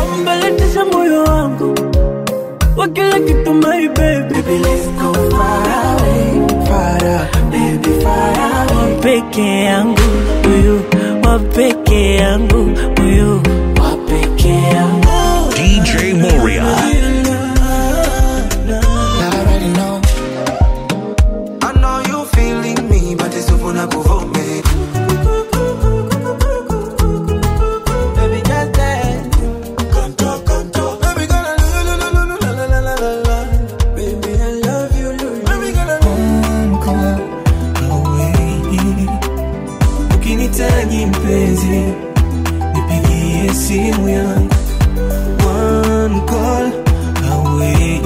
sambalatisha moyo wangu wa kila kitu my baby Baby let's go far away, far away, baby far away Wa peke yangu huyu, wa peke yangu huyu, wa peke yangu DJ Moria. I already know. I know you feeling me, but it's over na kuvome. Baby, just dance. Contour, contour. Baby, gonna la la la la la la la la la la. Baby, I love you, love you. Baby, gonna come, come away. Ukinitaji mpenzi, nipigie simu yangu. One call away.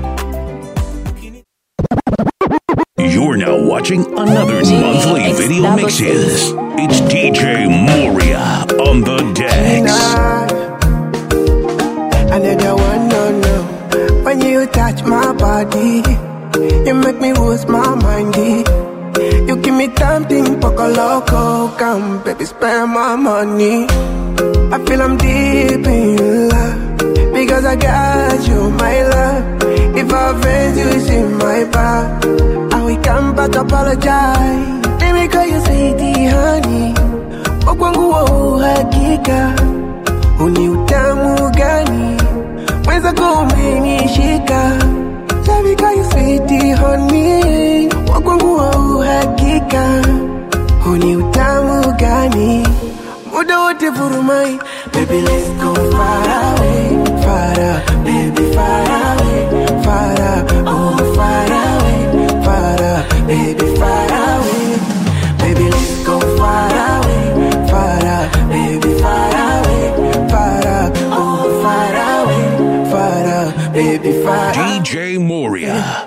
You're now watching another monthly video mixes. It's DJ Moria on the decks. I need you one, no, no. When you touch my body, you make me lose my mind. eh. You give me something poco loco, come baby, spend my money. I feel I'm deep in love because I got you, my love. If I offend you, it's in my back. I will come back apologize. Let me call you sweetie, honey. Wakwangu wa uhakika uni utamu gani mwenzako umenishika Shabika you sweet honey wakwangu wa uhakika uni utamu gani muda wote vurumai baby let's go far away far away baby far away far away oh far away far away baby far away baby let's go far away far away baby far away far away oh far away far away baby far away DJ Moria.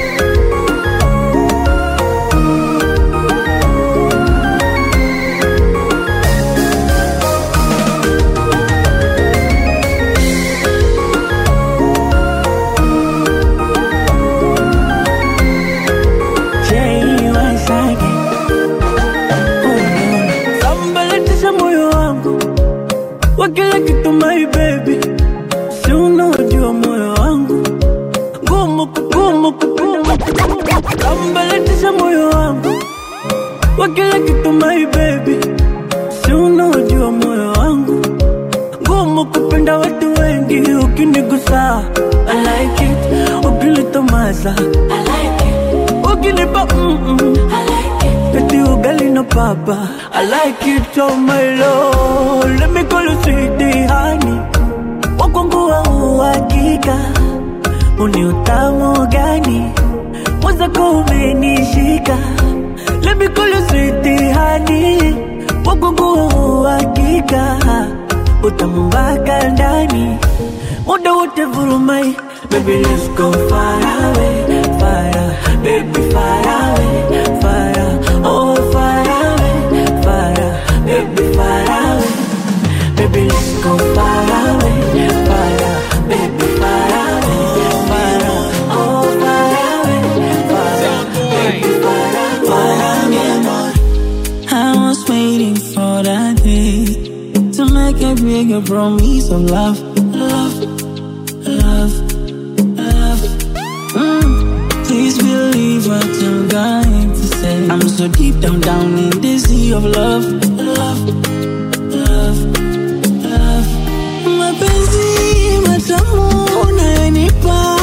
sambalatisha moyo wangu wa kila kitu my baby si unaojua moyo wangu ngumu kugumu kugumu sambalatisha moyo wangu wa kila kitu my baby si unaojua moyo wangu ngumu kupenda watu wengi ukinigusa I like it ukinitomasa I like it ukinipa mm-mm. I like it Peti ugali na papa I like it oh my lord Let me call you sweetie honey Wakwangu wa uhakika Uni utamu gani Mwenzako umenishika Let me call you sweetie honey Wakwangu wa uhakika Utamu mpaka ndani Muda wote vurumai Baby let's go far away Far away Baby far away Far away Oh far away Far away Baby far away Baby let's go far away Far away Baby far away Far away Oh far away Far away Baby far away Far away I was waiting for that day to make a bigger promise of love, love, love, love. Mm. Please believe what I'm going to say. I'm so deep down, down in the sea of love, love, love, love. Mapenzi matamu unayonipa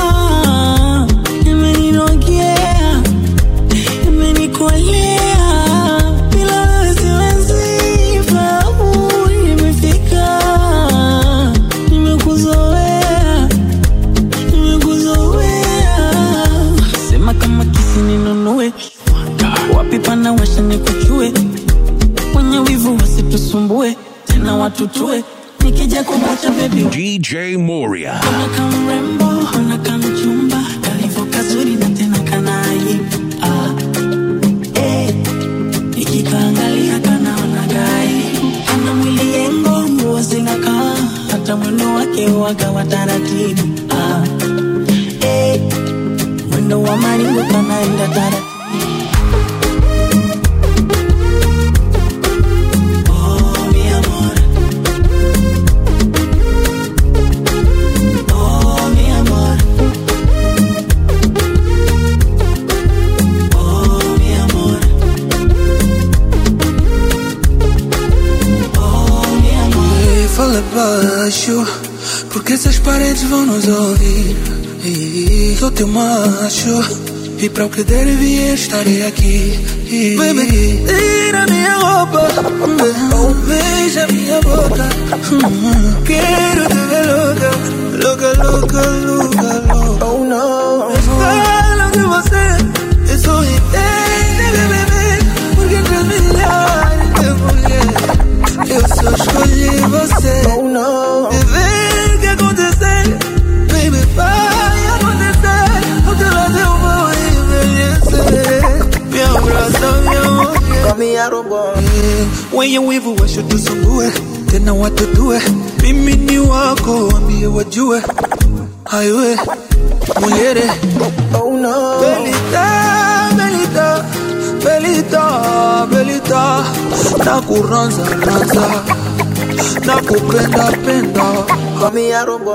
imeninogea, imenikolea bila wewe siwezi fahamu nimefika, nimekuzoea, nimekuzoea. Sema kama kisi ninunue, wapi pana washa nikuchue, wenye wivu wasitusumbue, tena watutue, nikija kukucha baby DJ Moria. Unaka mrembo, unaka mchumba, kalivyo kazuri na tena kanai. Ah, eh, nikikaangalia kanaona gai. Ana mwili yengo, nguo zinakaa, hata mwendo wake waga wa taratibu. Ah, eh, mwendo wa maringo kanaenda taratibu. Oh, mi amor. acho, porque essas paredes vão nos ouvir. E sou teu macho, e para o que der e vier estarei aqui. Baby, tira minha roupa, ou beija minha boca. Hum, Quero te ver louca, louca, louca, louca, louca. Oh no. Fala de você, eu sou entende, bebê, porque entre milhares de mulheres, eu só escolhi você. Oh no. Viver que acontecer, baby, vai acontecer. O teu lado eu vou envelhecer. Me abraça, me amor. Kami ya robo. Wenye wivu washutusumbue, tena watutue. Mimi ni wako, wambie wajue. Aiwe, muliere. Oh no. Belita, Belita, Belita, Belita, nakuranza ranza, nakupenda penda. Kami ya robo.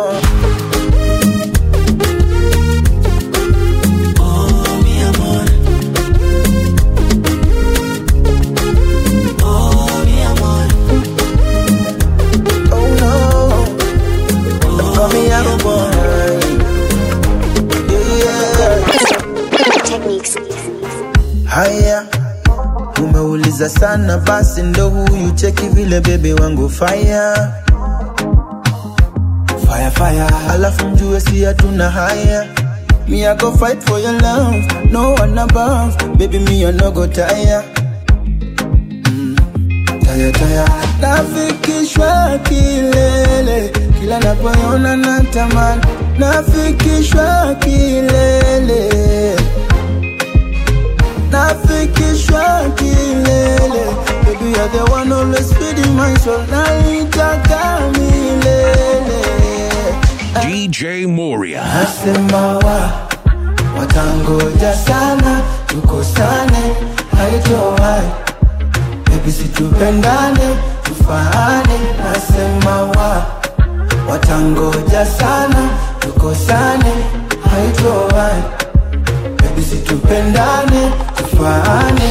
Oh, mi amor. Oh, mi amor. Oh no. Kami ya robo. Yeah. Techniques. Haya, umeuliza sana, basi ndo huyu cheki vile bebe wangu fire fire fire, alafu mjue si hatuna haya. Me I go fight for your love, no one above, baby me I no go tire. Mm, tire tire, nafikishwa kilele, kila napoona natamani, nafikishwa kilele nafikishwa kilele baby you're the one always feeding my soul naitaka milele DJ Moria. nasema wa watangoja sana tukosane haitowai baby situpendane tufaane nasema wa watangoja sana tukosane haitowai baby situpendane tufaane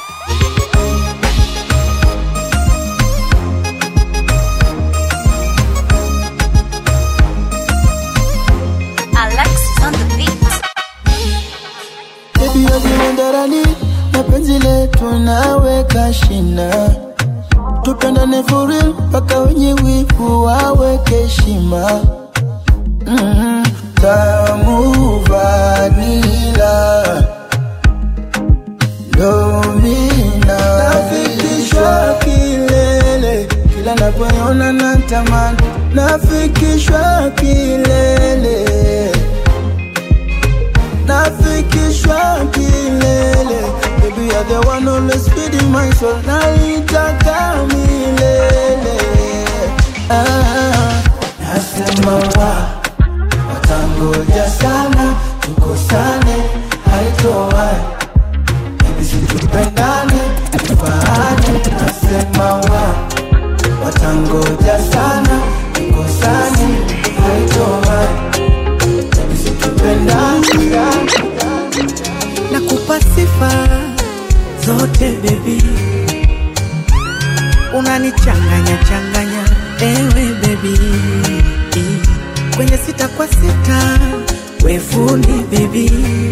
Alexis on the beat. Baby wewe ndarani na penzi letu naweka shina tupendane for real mpaka wenye wivu waweke heshima mm-hmm. tamu vanila domina nafikishwa kilele kila napoona natamani nafikishwa kilele nafikishwa kilele baby you're the one always feeding my soul naitaka milele ah, nasema wa watangoja sana tukosane haitowai baby situpendane tufaane nasema wa watangoja sana tukosane haitowai baby situpendane nakupa sifa zote bebi, unanichanganya changanya ewe bebi, kwenye sita kwa sita we fundi bebi,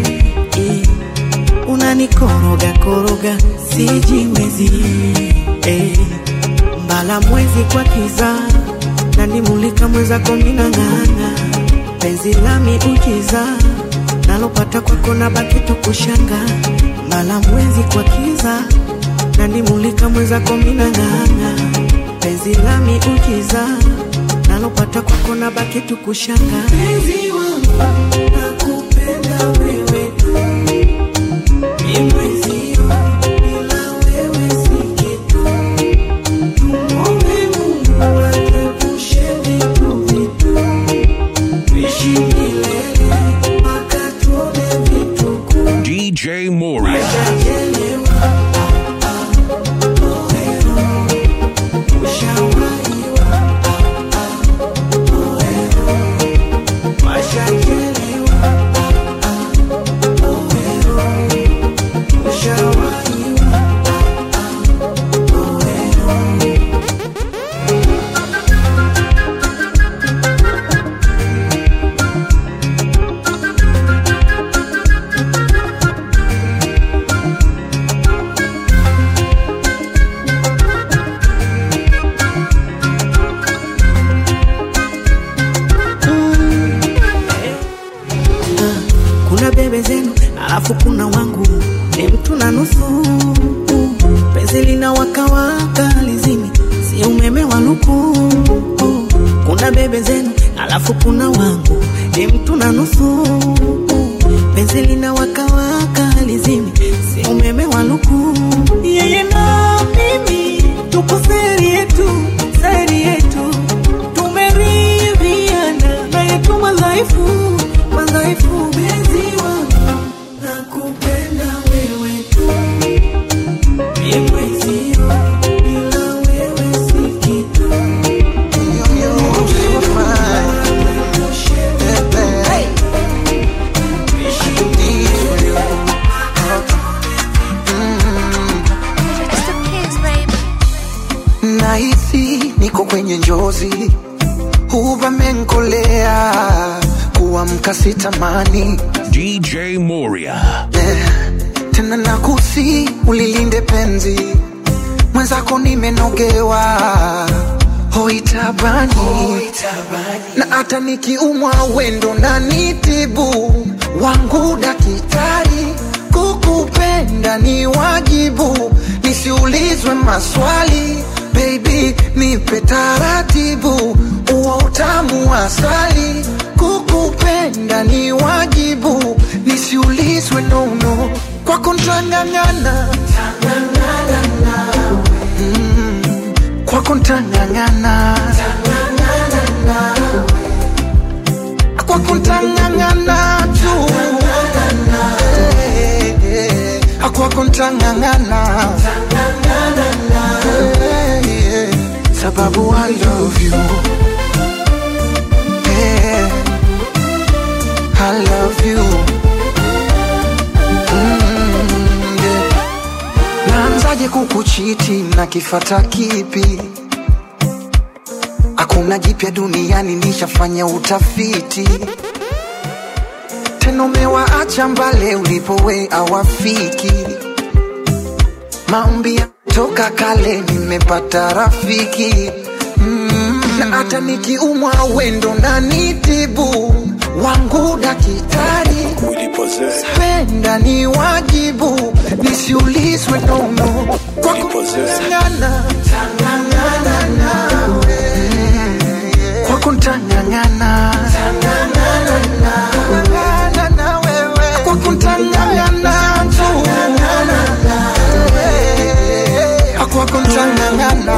unanikoroga koroga sijiwezi eh, mbala mwezi kwa kiza nanimulika mwezako minang'ang'a penzi lami ujiza nalopata kwako na baki tu kushanga mbala mwezi kwa kiza nanimulika mwezako minang'ang'a penzi lami ujiza nalopata kwako na baki tu kushanga penzi wangu nakupenda wewe tu ni mwezio bila wewe si kitu tumwombe Mungu atuepushe vitu vitu tuishi milele mpaka tuone vituko DJ Moria. bebe zenu alafu kuna wangu ni mtu na nusu penzi lina wakawaka lizimi si umeme wa luku kuna bebe zenu alafu kuna wangu ni mtu na nusu penzi lina wakawaka lizimi si umeme wa luku yeye na mimi tuko seri yetu seri yetu tumeridhiana na yetu madhaifu madhaifu penzi wangu nakupenda wewe tu Mie mwenzio, bila wewe si kitu. nahisi niko kwenye njozi huvamenkolea kuamka sitamani DJ Moria. eh, tena nakusi ulilinde penzi mwenzako nimenogewa hoitabani na hata nikiumwa wendo na nitibu wangu dakitari kukupenda ni wajibu nisiulizwe maswali baby nipe taratibu uwa utamu wa asali kukupenda ni wajibu nisiulizwe nono kwako ntang'ang'ana Mm, kwako ntang'ang'ana kwako ntang'ang'ana tu Eh, eh, kwako ntang'ang'ana Eh, eh, sababu I love you Eh, I love you Mm, yeah. naanzaje kukuchiti na kifata kipi hakuna jipya duniani nishafanya utafiti tena umewaacha mbale ulipowe awafiki maombi ya toka kale nimepata rafiki mm, na hata nikiumwa wendo na nitibu wangu dakitari penda ni wajibu nisiulizwe nono kwa kung'ang'ana kwa kuntang'ang'ana kwa kuntang'ang'ana tu kwa kuntang'ang'ana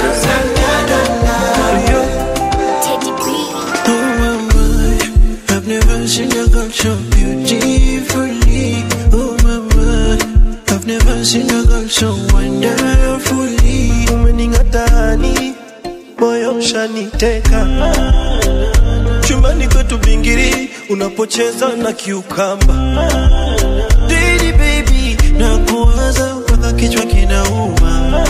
Oh my, I've never seen a girl so beautifully. Oh my, my, I've never seen a girl so wonderfully. Umening'atani, moyo ushaniteka. Chumbani kwetu bingiri, unapocheza na kiukamba. Didi baby, nakuwaza mpaka kichwa kinauma.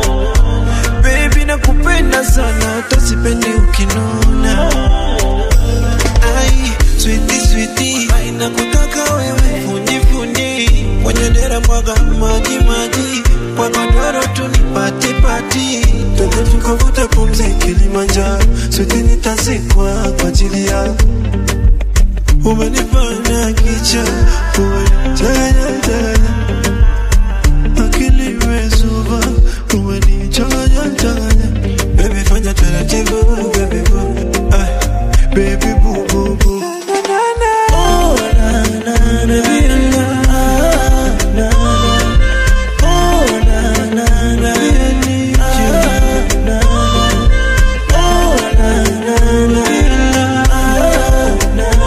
Baby nakupenda sana, hata sipendi ukinuna. Ai, sweetie sweetie, ai nakutaka wewe fundi fundi, kwenye dera mwaga maji maji, kwa godoro tu ni pati pati, twende tukavute pumzi Kilimanjaro, sweetie nitazikwa kwa ajili yako. Umenifanya kicha, umenitanya tanya, akili imezuba, umenichanganya changanya, baby fanya taratibu, baby boo, ay, baby boo boo boo. Oh, na, na, na, baby, na, na, na. Oh, na, na, na, baby, I need you. Na, na. Oh, na, na, na, baby, na, na, na.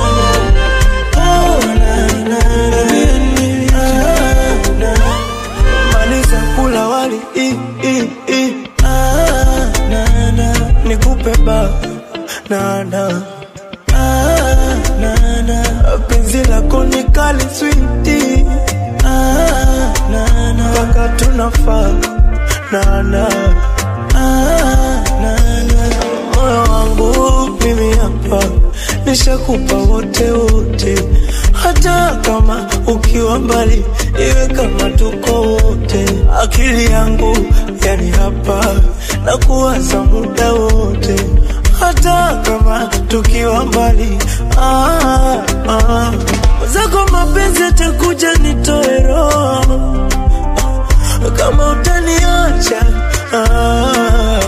Oh, na, na, na, baby, I need you. Na, na. Maliza kula wali i, i, i. Ah, na, na. Nikupe ba na, na. Ah, na, na. Penzi lako ni kali switi ah, na, na. Mpaka tunafaa na, na. Ah, na, na. Moyo wangu mimi hapa nishakupa wote wote, hata kama ukiwa mbali, iwe kama tuko wote. Akili yangu yani hapa na kuwaza muda wote, hata kama tukiwa mbali. Ah, ah. Zako mapenzi mapenzi atakuja nitoe roho kama utaniacha ah.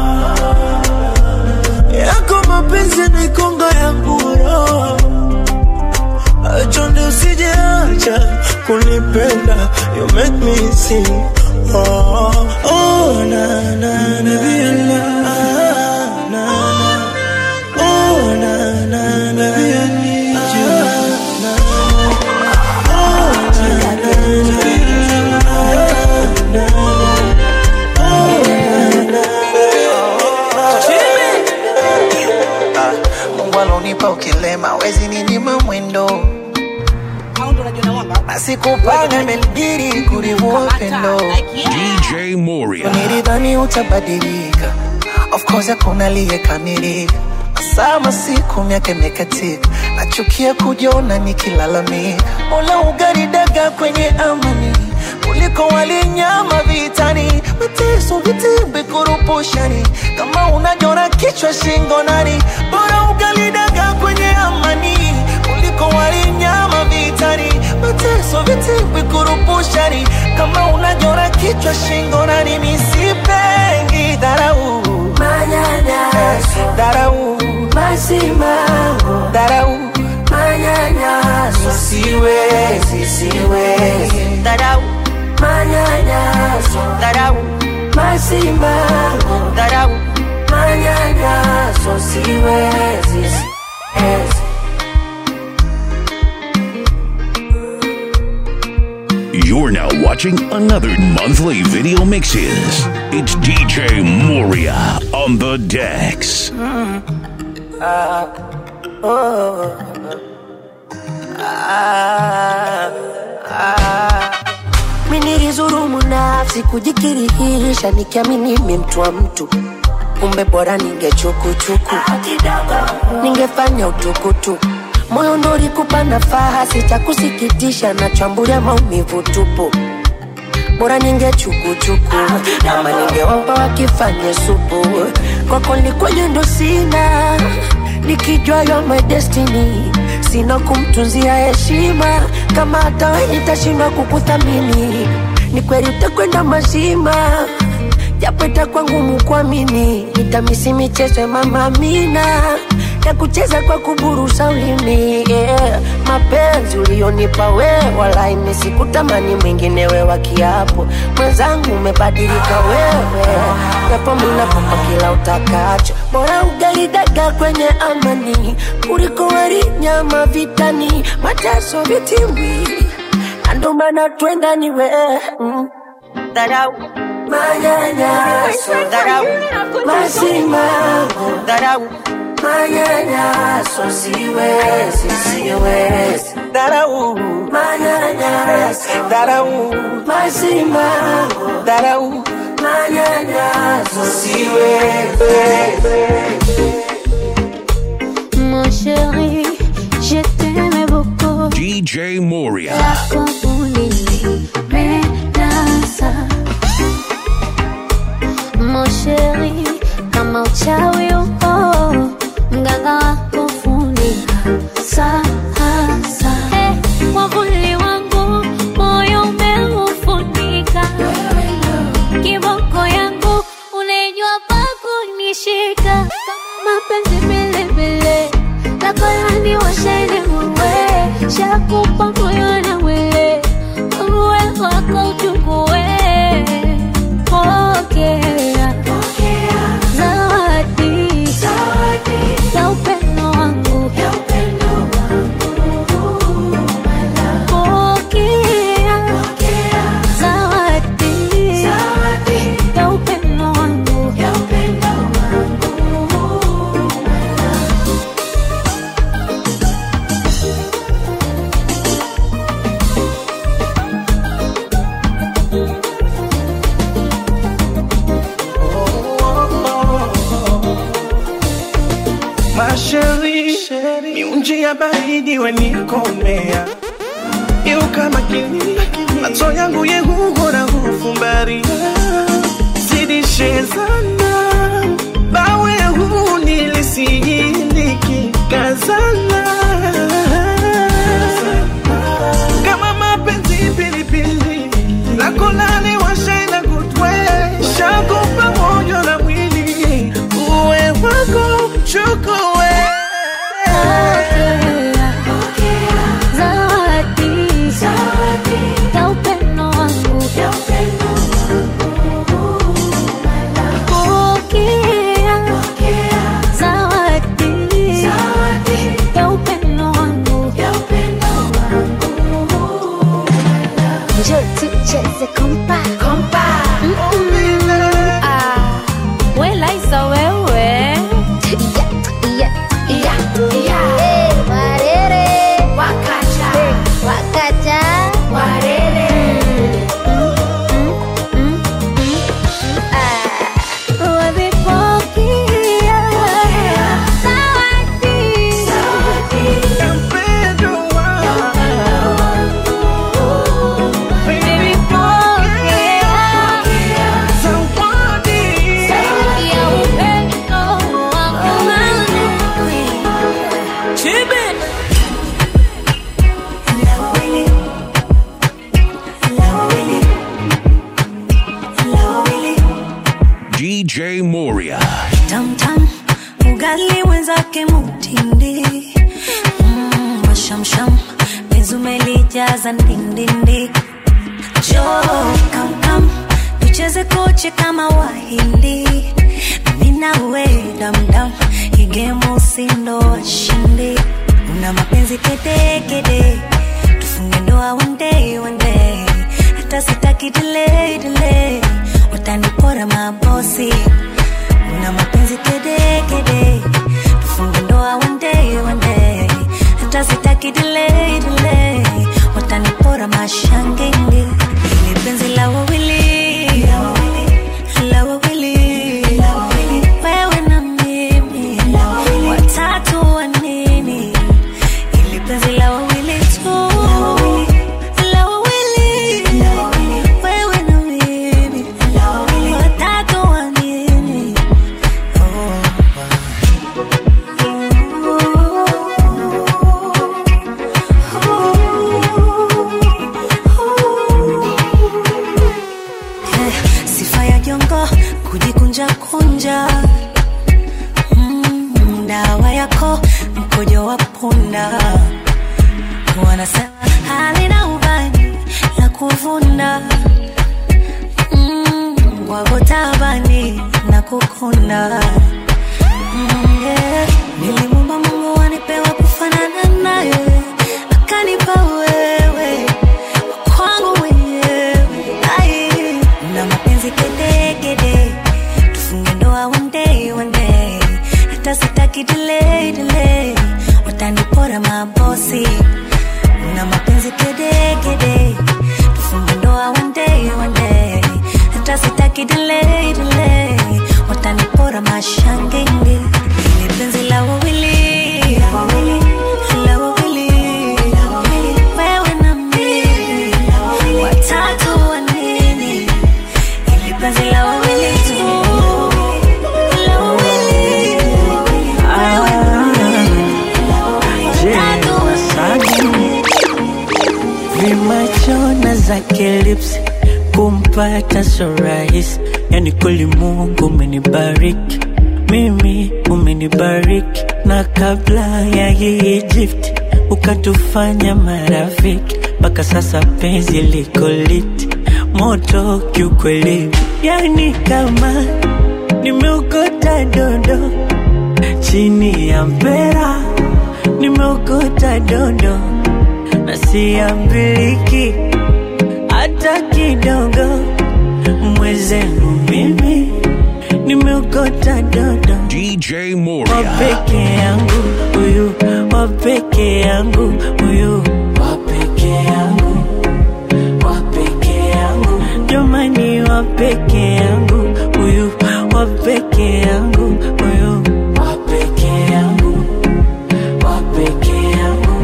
yako mapenzi naikonga yangu roho chonde usijeacha kunipenda you make me sing oh, oh, na, na, na, na, na, na. Oh, na, na, na, I need you. Na, oh, na, na, na, na, na. Mungu alonipa ukilema wezi ninyima mwendo nasikupanga imenibidi kurivua upendo DJ Moria. nilidhani utabadilika of course hakuna aliyekamilika sama siku miaka imekatika nachukia kujiona nikilalamika mola ugaridaga kwenye amani kuliko walinyama vitani mateso vitimbi kurupushani kama unajona kichwa shingo nani bora ugalidaga kwenye amani kuliko walinyama vitani mateso vitimbi kurupushani kama unajona kichwa shingo nani misipengi dharau Manyanyaso, dharau masimango, dharau manyanyaso, siwezi siwezi dharau manyanyaso, dharau masimango, dharau manyanyaso, siwezi, siwezi. You're now watching another monthly video mixes. It's DJ Moria on the decks. Mi nilizurumu nafsi kujikirihisha nikiamini mi mtu wa mtu kumbe bora ningechukuchuku ningefanya utukutuku moyo ndo ulikupa nafasi cha kusikitisha nachambulia maumivu tupu bora ningechukuchuku ama ningewapa wakifanye supu kwako likwenye ndo sina nikijua yo my destiny sina kumtunzia heshima kama hata we nitashindwa kukuthamini ni kweli utakwenda mazima japo itakuwa ngumu kuamini nitamisi michezo ya mama Amina ya kucheza kwa kuburusa ulimi yeah. mapenzi ulionipa we wala imesikutamani mwingine we wa kiapo mwenzangu umebadilika wewe japo minakupa kila utakacho bora ugalidaga kwenye amani kuliko wali nyama vitani mateso vitimbi andomana twenda ni we mm. dharau manyanyaso dharau masimango dharau manyanyaso siwezi siwezi dharau manyanyaso dharau masimango dharau manyanyaso siwezi Mon chéri, je t'aimais beaucoup. DJ Moria. Yako ulinipendeza. Mon chéri, kama uchawi upo, mganga wako funika sasa. Eh, mwavuli wangu moyo umeufunika, kiboko yangu unajua pa kunishika kama mapenzi vilevile nakolani washene muwe shakupa moyo na mwili uwe wako uchukue pokea zawadi ya upendo wangu pokea zawadi ya upendo wangu Masheri, miunji ya baridi wenikomea Iuka makini, macho yangu yehuhora hufumbaria Zidishezana, bawe huu nilisiyiliki kazana DJ Moria. tamtam ugali wenzake mutindi mm, washamsham mezumelijaza ndindindi jo kamkam tucheze koche kama wahindi minawe damdam igemu usindo washindi una mapenzi kedekede tufunge ndoa one day one day hata sitaki delay delay watanipora mabosi una mapenzi kedekede tufunge ndoa one day one day hata sitaki delay delay watanipora mashangenge ili penzi la wawili la wawili wewe na mimi watatu wa nini ili penzi la wawili tu la wawili wewe na mimi watatu wa nini Eh, sifa ya jongo kujikunja kunja mm, dawa yako mkojo wa punda wanasema halina ubani la kuvunda mm, wako tabani na kukunda mm, yeah. nilimumba mungu wanipewa kufanana naye akanipa wewe kwangu mwenyewe Ai, na mapenzi kedekede tufunge ndoa one day one day hata sitaki delay delay watanipora mabosi na mapenzi kedekede tufunge ndoa one day one day hata sitaki delay delay watanipora mashangenge ili penzi la wawili la wawili wewe na mimi watatu wa nini ili penzi la wawili tu la wawili watatu wa nini vimachona zake lips kumpata so rahisi yani kweli mungu umenibariki mimi umenibariki na kabla ya hii Egypt ukatufanya marafiki mpaka sasa penzi liko lit moto kiukweli yani kama nimeokota dondo chini ya mpera nimeokota dondo na siambiliki hata kidogo mwezenu mimi nimeokota dodo DJ wa Moria. peke yangu huyu wa peke yangu huyu wa peke yangu wa peke yangu jamani wa peke yangu huyu wa peke yangu huyu wa peke yangu wa peke yangu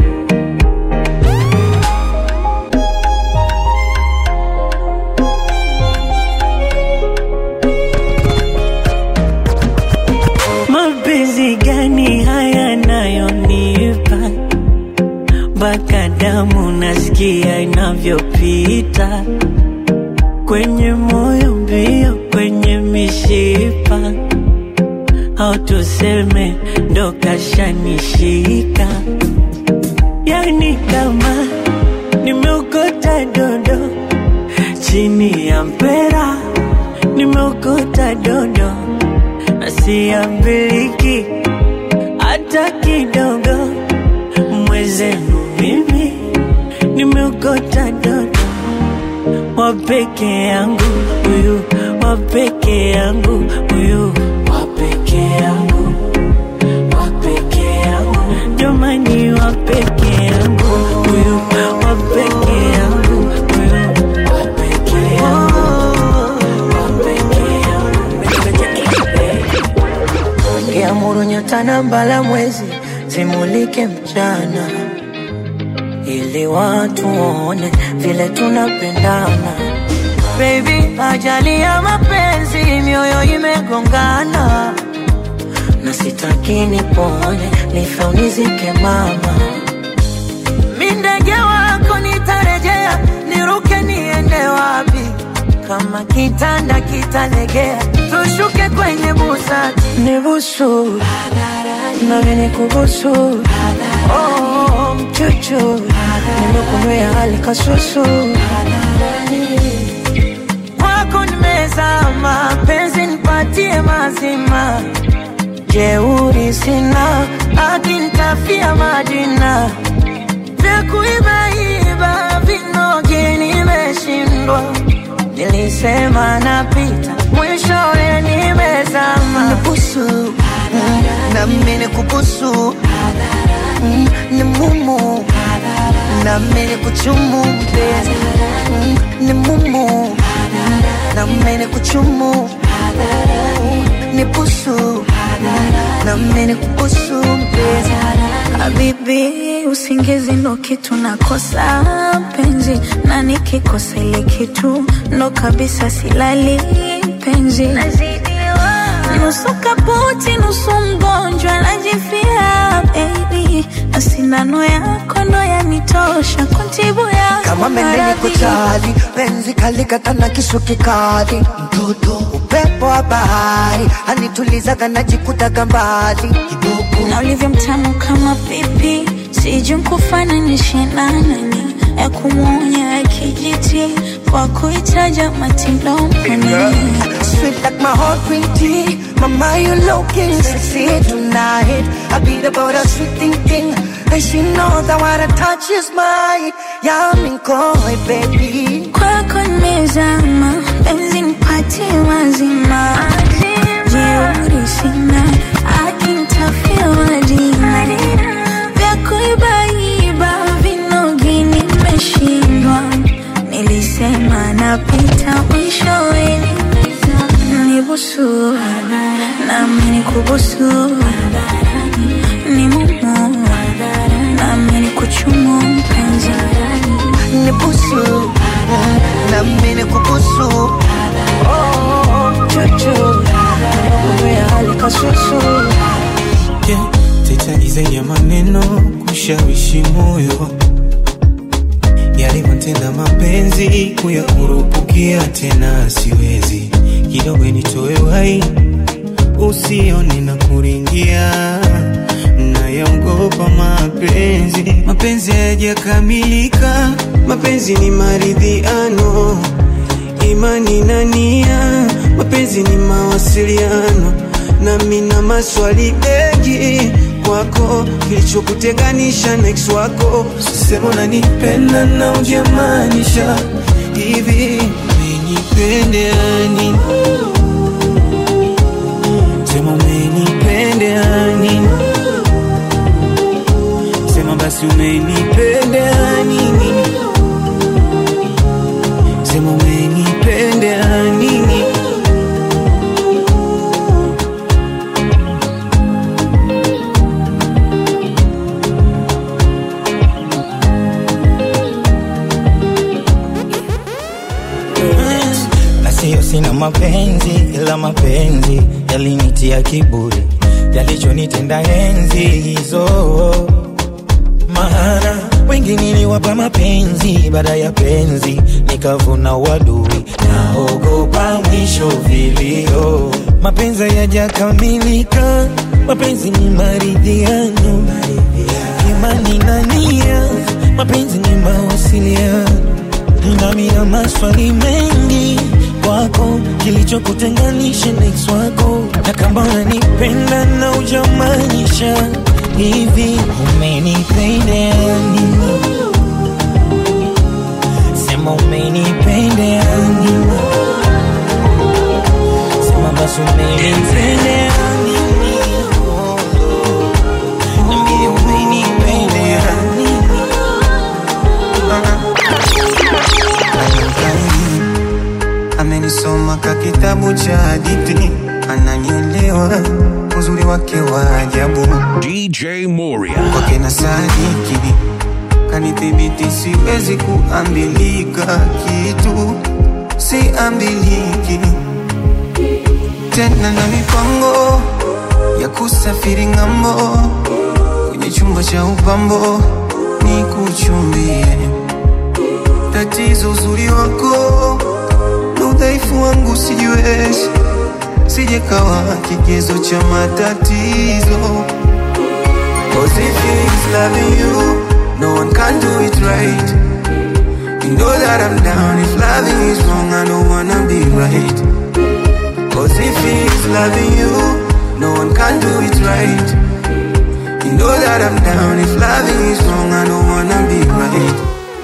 mapenzi gani haya nayonipa mpaka damu nasikia inavyopita kwenye moyo mbio kwenye mishipa au tuseme ndo kashanishika yani kama nimeokota dondo chini ya mpera nimeokota dondo na siambiliki hata kidogo mwezenu mimi nimeokota dodo wa peke yangu huyu wa peke yangu huyu wa peke yangu wa peke yangu jamani wa peke yangu huyu wa peke yangu huyu wa peke yangu wa peke yangu Kiamuru nyota na mbala mwezi zimulike mchana, ili watu waone vile tunapendana. Baby, ajali ya mapenzi, mioyo imegongana, na sitaki nipone nife unizike mama mi ndege wako nitarejea niruke niende wapi kama kitanda kitalegea tushuke kwenye busati nibusu nami nikubusu oh, mchuchu nimekunywea hali kasusu kwako nimezama penzi nipatie mazima jeuri sina akinitafia majina vya kuibaiba vinoge nimeshindwa nilisema napita mwishowe nimezama Nibusu na mimi kubusu Mm, ni mumu na mimi kuchumu mpenzi Mm, ni mumu na mimi kuchumu ni busu na mimi kubusu mpenzi Habibi, usingizi ndo kitu nakosa penzi, na nikikosa ile kitu ndo kabisa silali penzi. Nusu kaputi, nusu mgonjwa, najifia baby, na sindano yako ndo yanitosha kuntibu ya kama mendeni kuchali penzi kalikata na kisu kikali mtoto upepo wa bahari anitulizaga najikutaga mbali kidogo na ulivyo mtamu kama pipi, sijui nkufananishe na nani ya kumwonya ya kijiti kwa kuitaja matilomani Sweet like my heart green tea Mama you looking sexy tonight I beat about a sweet thing thing And she knows that what I touch is mine Yeah I'm in koi baby kwako nimezama, penzi nipatie mazima, jeuri sina, akinitafia majina vya kuibaiba vinogi nimeshindwa, nilisema napita mwishowe nibusu nami nikubusu ni mumu nami nikuchumu mpenzi Nibusu Na mine kubusu Oh Chuchu Uwe hali kasusu yeah. Tetagiza ya maneno kushawishi moyo yalivyotenda mapenzi kuyakurupukia tena siwezi kidogo nitoe wai usione na kuringia nayaogopa mapenzi mapenzi hayajakamilika mapenzi ni maridhiano imani na nia mapenzi ni mawasiliano nami na maswali mengi kwako kilichokutenganisha na ex wako sema unanipenda na ujamaanisha hivi umenipendea nini sema umenipendea nini sema basi umenipendea nini sema umenipendea nini na sio sina mapenzi ila mapenzi yalinitia kiburi yalichonitenda enzi hizo maana wengi niliwapa mapenzi baada ya penzi nikavuna wadui naogopa mwisho vilio mapenzi yajakamilika mapenzi ni maridhiano imani na nia mapenzi ni mawasiliano nami na maswali mengi kwako kilichokutenganisha na ex wako na kama unanipenda na ujamaanisha hivi umenipendea nini sema umenipendea nini sema basi umenipendea nini Niambie umenipendea nini amenisoma ka kitabu cha hadithi ananielewa uzuri wake wa ajabu DJ Moria. kwake na sadiki kanithibiti siwezi kuambilika kitu siambiliki tena na mipango ya kusafiri ng'ambo, kwenye chumba cha upambo ni kuchumbie. Tatizo uzuri wako na udhaifu wangu sijiwezi, sijekawa kigezo cha matatizo. Cause if he's loving you, no one can do it right. You know that I'm down. If loving is wrong, I don't wanna be right. Cause if he's loving you, no one can do it right. You know that I'm down. If loving is wrong, I don't wanna be right.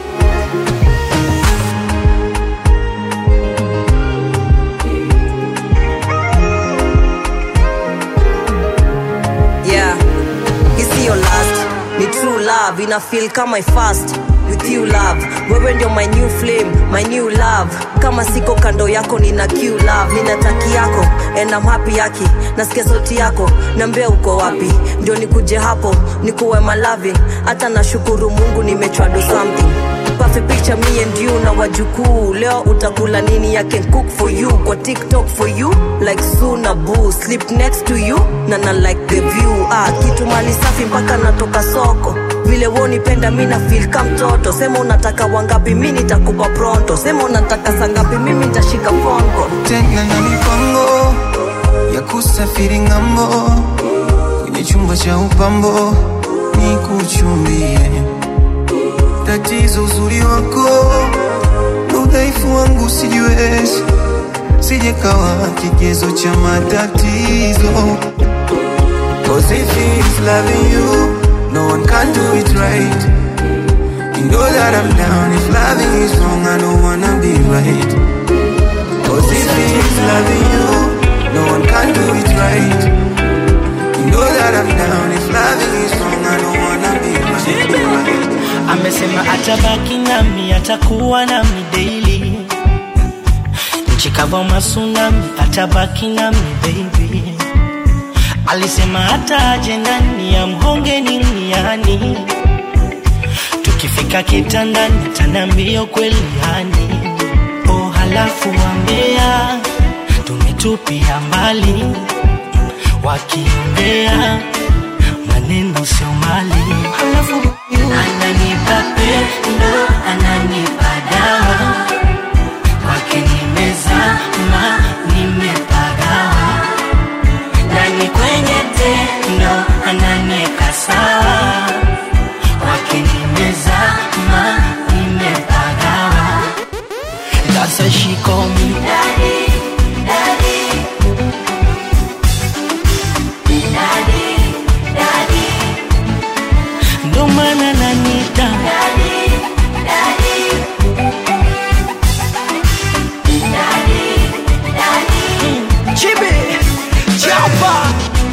yeah hii siyo last ni true love ina feel kama fast with you love wewe ndio my new flame my new love kama siko kando yako nina q love nina taki yako and I'm happy yaki nasikia sauti yako nambia uko wapi ndio nikuje hapo nikuwe malaving hata nashukuru mungu nimechwa do something perfect picture me and you na wajukuu leo utakula nini I can cook for you kwa tiktok for you like suna boo sleep next to you na na like the view ah, kitu mali safi mpaka natoka soko vile wonipenda mi na feel ka mtoto sema unataka wangapi mi nitakupa pronto sema unataka sangapi mimi nitashika fongo tena na mipango ya kusafiri ng'ambo, kwenye chumba cha upambo ni kuchumbie. Tatizo uzuri wako na udhaifu wangu sijiwezi, sijekawa kigezo cha matatizo. Cause if he's loving you, no one can do it right. You know that I'm down. If loving is wrong, I don't wanna be right. Cause if he's loving you, no one can do it right. You know that I'm down. If loving is wrong, I don't wanna be right. amesema atabaki nami atakuwa nami daily nchi kava masunami atabaki nami baby alisema hata aje ndani ya mhonge ni mniani tukifika kitandani tanambio kweli yani oh halafu wambea tumetupia mbali wakiongea maneno sio mali halafu ananipa pendo ananipa dawa kwake nimezama nimepagawa nani kwenye tendo ananieka sawa kwake nimezama nimepagawa That's why she call me daddy, daddy. Daddy, daddy. ndo maana nanita Chibi, chapa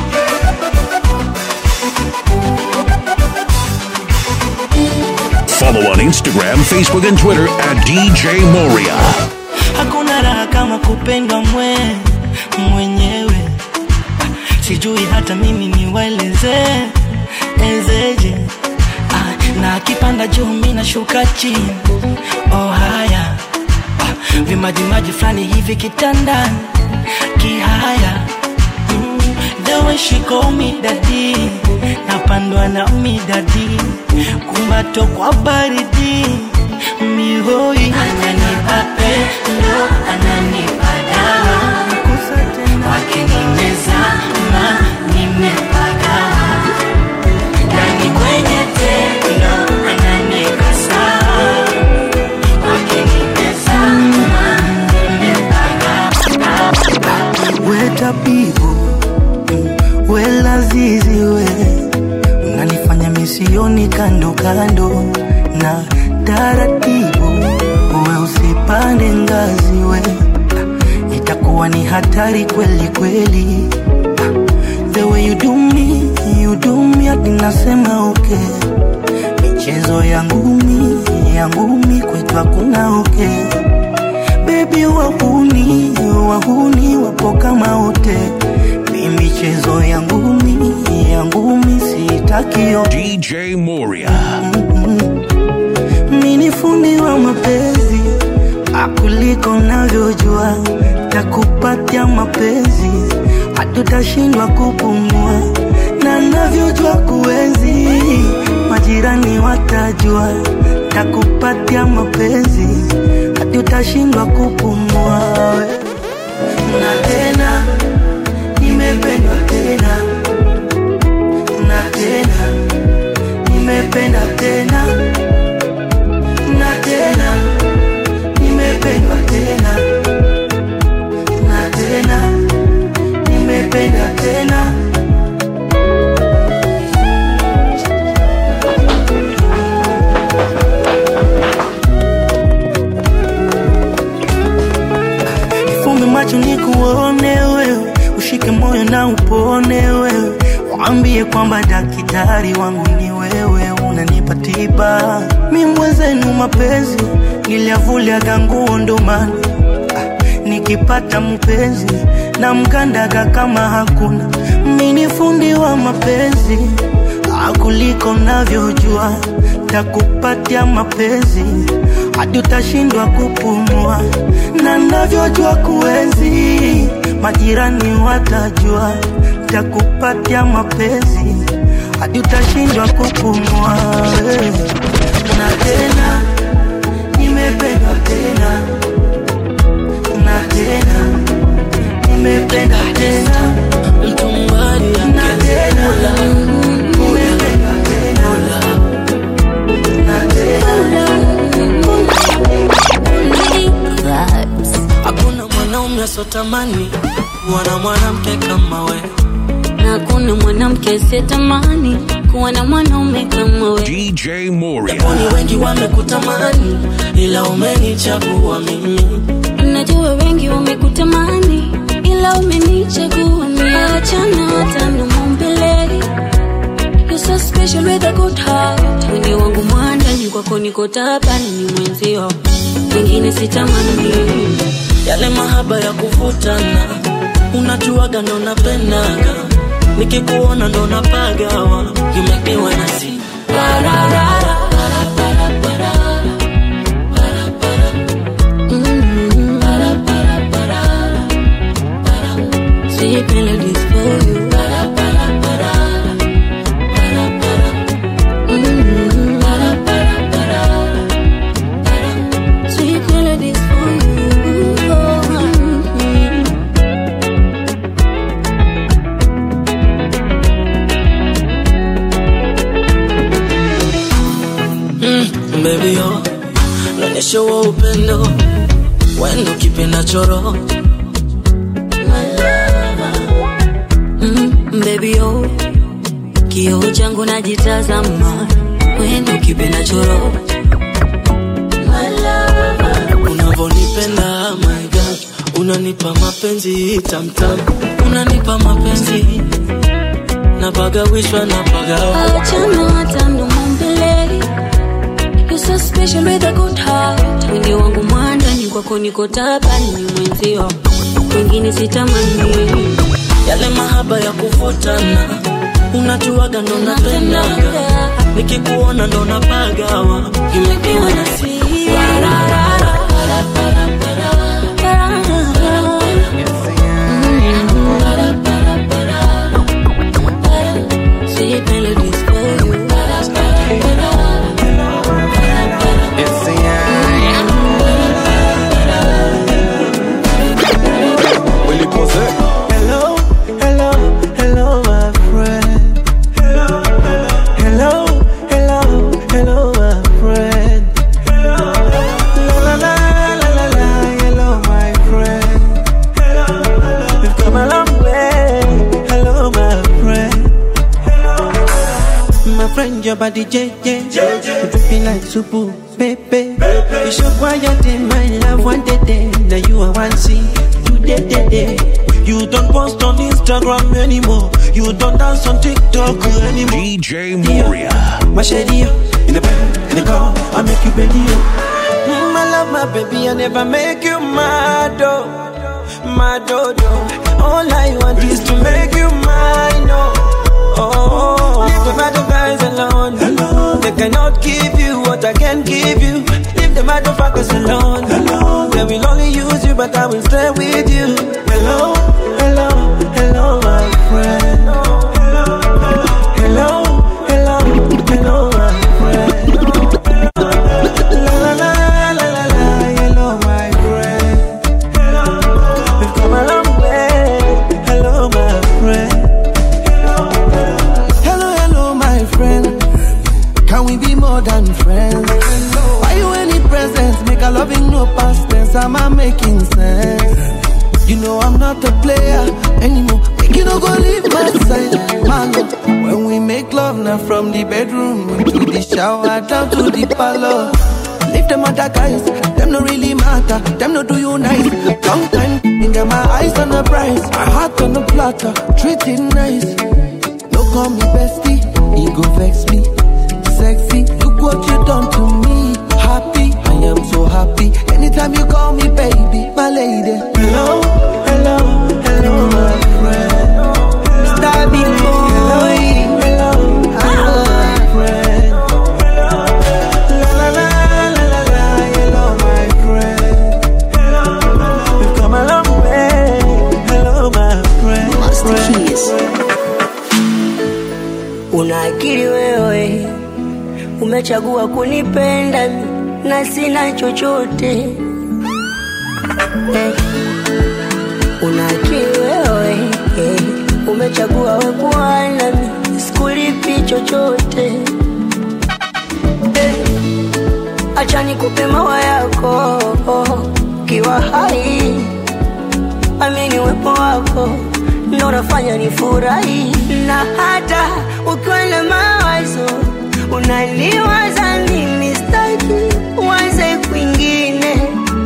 Follow on Instagram, Facebook, and Twitter at DJ Moria. hakuna raha kama kupendwa mwe mwenyewe sijui hata mimi niwaeleze ezeje ah, na akipanda juu mi nashuka chini oh haya ah, vimajimaji fulani hivi kitandani kihaya mm, the way she call me daddy napandwa na midadi kumbato kwa baridi mihoi ananipa pendo ananipa dawa kwake nimezama nimepagawa ndani kwenye tendo ananieka sawa kwake nimezama nimepagawa we tabibu mm, we lazizi we unanifanya misioni kando kando na taratibu we usipande ngazi we itakuwa ni hatari kweli kweli the way you do me you do me hadi nasema okay michezo ya ngumi ya ngumi kwetu hakuna okay bebi wahuni wahuni wapo kama wote mi michezo ya ngumi ya ngumi sitakio DJ Moria. mi ni fundi wa mapenzi akuliko navyojua takupatia mapenzi hadi hatutashindwa kupumua, na navyojua kuenzi, majirani watajua, takupatia mapenzi, hatutashindwa kupumua. we. Na tena nimependwa tena na tena nimependa tena na tena nimependwa tena na tena nimependa tena Nifumbe macho nikuone wewe, ushike moyo na upone wewe, waambie kwamba daktari wangu ni wewe, unanipa tiba. Mi mwenzenu mapenzi niliavuliaga nguo ndo maana ah, nikipata mpenzi na mkandaga kama hakuna. Mi ni fundi wa mapenzi ah, kuliko navyojua, takupatia mapenzi hadi utashindwa kupumua, na navyojua kuenzi, majirani watajua, takupatia mapenzi hadi utashindwa kupumua. eh. Na tena nimependwa tena na tena nimependa tena mtu mbali na tena nimependwa tena na tena hakuna mwanaume asotamani kuwa na mwanamke kama we na hakuna mwanamke asiyetamani kuwa na mwanaume kama we. DJ Moria. Japoni wengi wamekutamani ila umenichagua mimi Najua wengi wamekutamani ila umenichagua mimi. Achana hata na mbele. You're so special with a good heart. Mwili wangu mwandani kwako niko tabani ni mwenzio. Wengine sitamani. yale mahaba ya kuvutana unajuaga ndo napendaga nikikuona ndo napagawa you make me wanna see ra, ra, ra, ra. Sweet melodies for you. Mm. Sweet melodies for you. mm, baby yo naonyesha huo upendo wendo kipenda choro Mm, baby oh, kioo changu najitazama, wendo kipenda choro unavonipenda my God unanipa mapenzi tamtam unanipa mapenzi napagawishwa napagawa achana hata mdomo mbele. You're so special with a good heart. Mwili wangu mwandani kwako niko tabani ni mwenzio, wengine sitamani. yale mahaba ya kuvutana unajuaga ndo napendaga nikikuona ndo napagawa you make me wanna see ra, ra, ra, ra. Sweet melodies for you. Hello, hello, hello, my friend. Hello, hello, hello, hello, my friend. La la la la la la, hello, my friend. We've come a long way. Hello, my friend. My friend, your body JJ. You dripping like supu, baby. You show quiet in my love one day, day. Now you are one see, you day, day, day. You don't post on Instagram anymore. You don't dance on TikTok anymore. DJ Moria. My shady, in the bed, in the car, I make you bend you. Mm, I love my baby, I never make you mad, oh, mad, oh, oh. All I want is to make you mine, oh, oh. Leave the other guys alone. alone. They cannot give you what I can give you. Leave the motherfuckers alone. alone. They will only use you, but I will stay with you. Hello, hello, hello, my Can we be more than friends? Why you any presents? Make a loving no past tense. Am I making sense? You know I'm not a player anymore. Make you no go leave my side, man. When we make love now from the bedroom into the shower down to the parlor. Leave them other guys, them no really matter. Them no do you nice. Long time, get my eyes on the prize, my heart on the platter. Treat it nice. No call me bestie, he go vex me. Sexy, look what you done to me. Happy, I am so happy. Anytime you call me baby, my lady. Hello, hello, hello, my friend. Starry boy. Hello, hello, my friend. La la la la la la, hello, my friend. We've come a long way. Hello, my friend. Master Keys. Una akili wewe, umechagua kunipenda mi, na sina chochote eh. Una akili wewe eh. Umechagua we kuwa nami, sikulipi chochote eh. Acha nikupe mawa yako kiwa hai, amini uwepo wako ndo unafanya nifurahi, na hata ukiwa na mawazo unaniwaza mimi, staki uanze kwingine,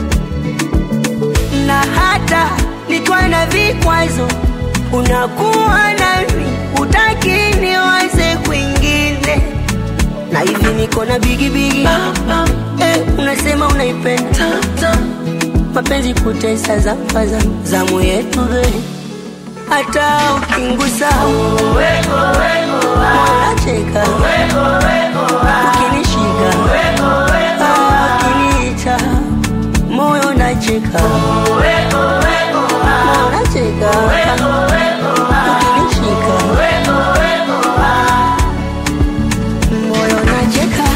na hata nikiwa na vikwazo unakuwa nami, utaki niwaze kwingine, na hivi niko na bigibigi eh, unasema unaipenda mapenzi kutesa zafaza zamu yetu babe hata ukingusa mwanacheka ukinishika ukiniita moyo nacheka mwanacheka ukinishika moyo nacheka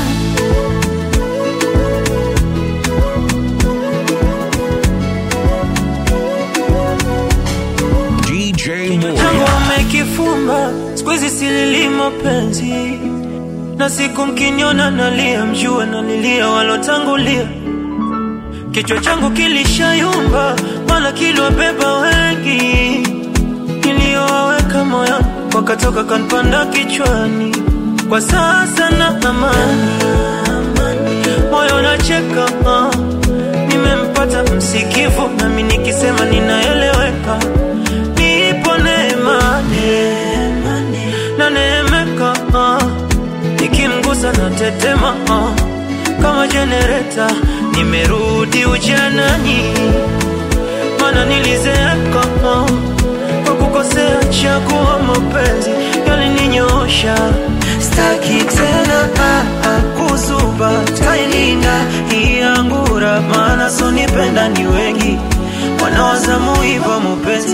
DJ tangu Moria. wamekifumba sikuizi silili mapenzi na siku mkiniona nalia mjue nalilia walotangulia kichwa changu kilishayumba maana kiliwabeba wengi niliyowaweka moyoni wakatoka kanpanda kichwani kwa sasa na amani moyo nacheka uh. nimempata msikivu nami nikisema ninaeleweka nipo neemane na neemeka uh. nikimgusa na tetema uh. kama jenereta nimerudi ujanani mana nilizeeka uh. kwa kukosea chaguo mapenzi yalininyoosha staki tena ah, ah, kuzuba tailinda iangura maana sonipenda ni wengi wanawazamu hivyo mupenzi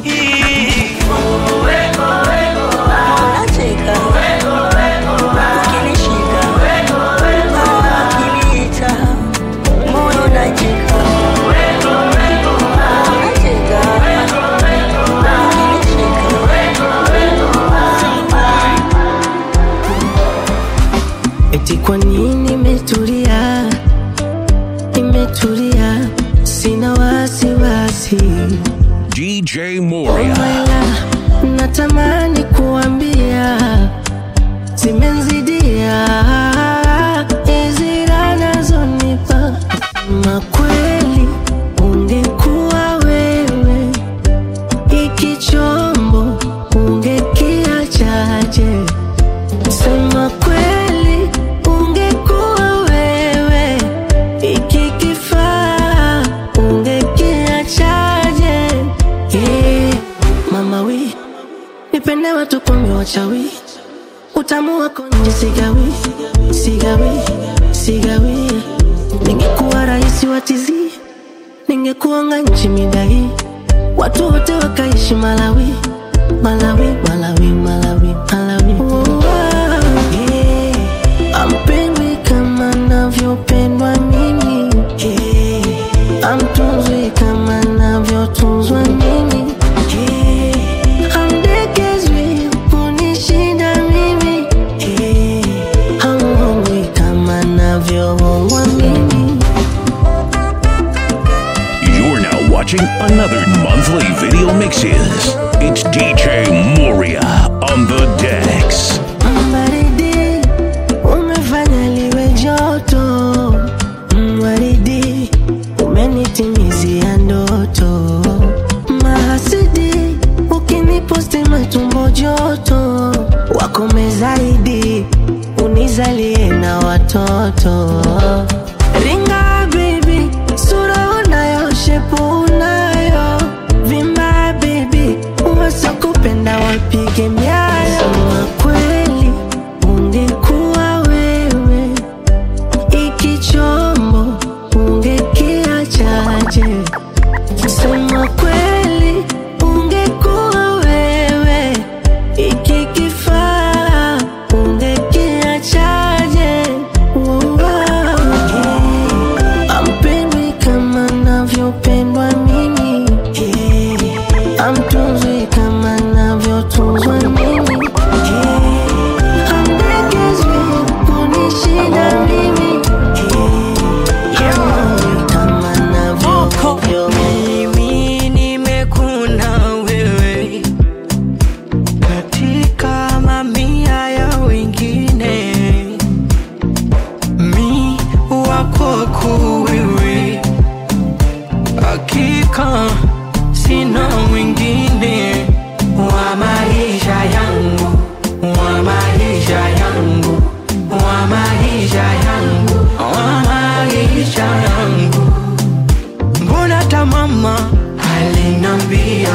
Unacheka ukinishika ukiniita moyo nacheka unacheka Eti kwa nini imetulia, imetulia, sina wasiwasi. DJ Oh Moria. my love, natamani kuambia zimenzidia hizi raha nazonipa. Ma kweli ungekuwa wewe, iki chombo ungekiachaje? Sema kweli ungekuwa wewe, iki kifaa ungekiachaje? Yeah. Mama wi nipende watu kumbe wachawi, utamu wako nje sigawi, sigawi, sigawi. Ningekuwa rais wa tizi, ningekuanga nchi midai, watu wote wakaishi Malawi, Malawi, Malawi, Malawi, Malawi. Oh, yeah. Ampendwi kama navyopendwa mimi yeah. Amtunzwi kama navyotunzwa mimi yeah. Amdekezwi kunishinda mimi yeah. aliye na watoto ringa baby sura unayo shepu unayo vimba baby wasakupenda wapige myayo Sema kweli ungekuwa wewe iki chombo ungekiachaje sema kweli ungekuwa wewe iki kifaa ungekiachaje ampendwi kama navyopendwa mimi amtunzwi kama navyotunzwa mimi amdekezwi kunishinda mimi kama navyo mimi nimekuna wewe katika mamia ya wengine mi wakwako wewe hakika sina mwingine wa maisha yangu wa maisha yangu wa maisha yangu wa maisha yangu mbona tamama alinambia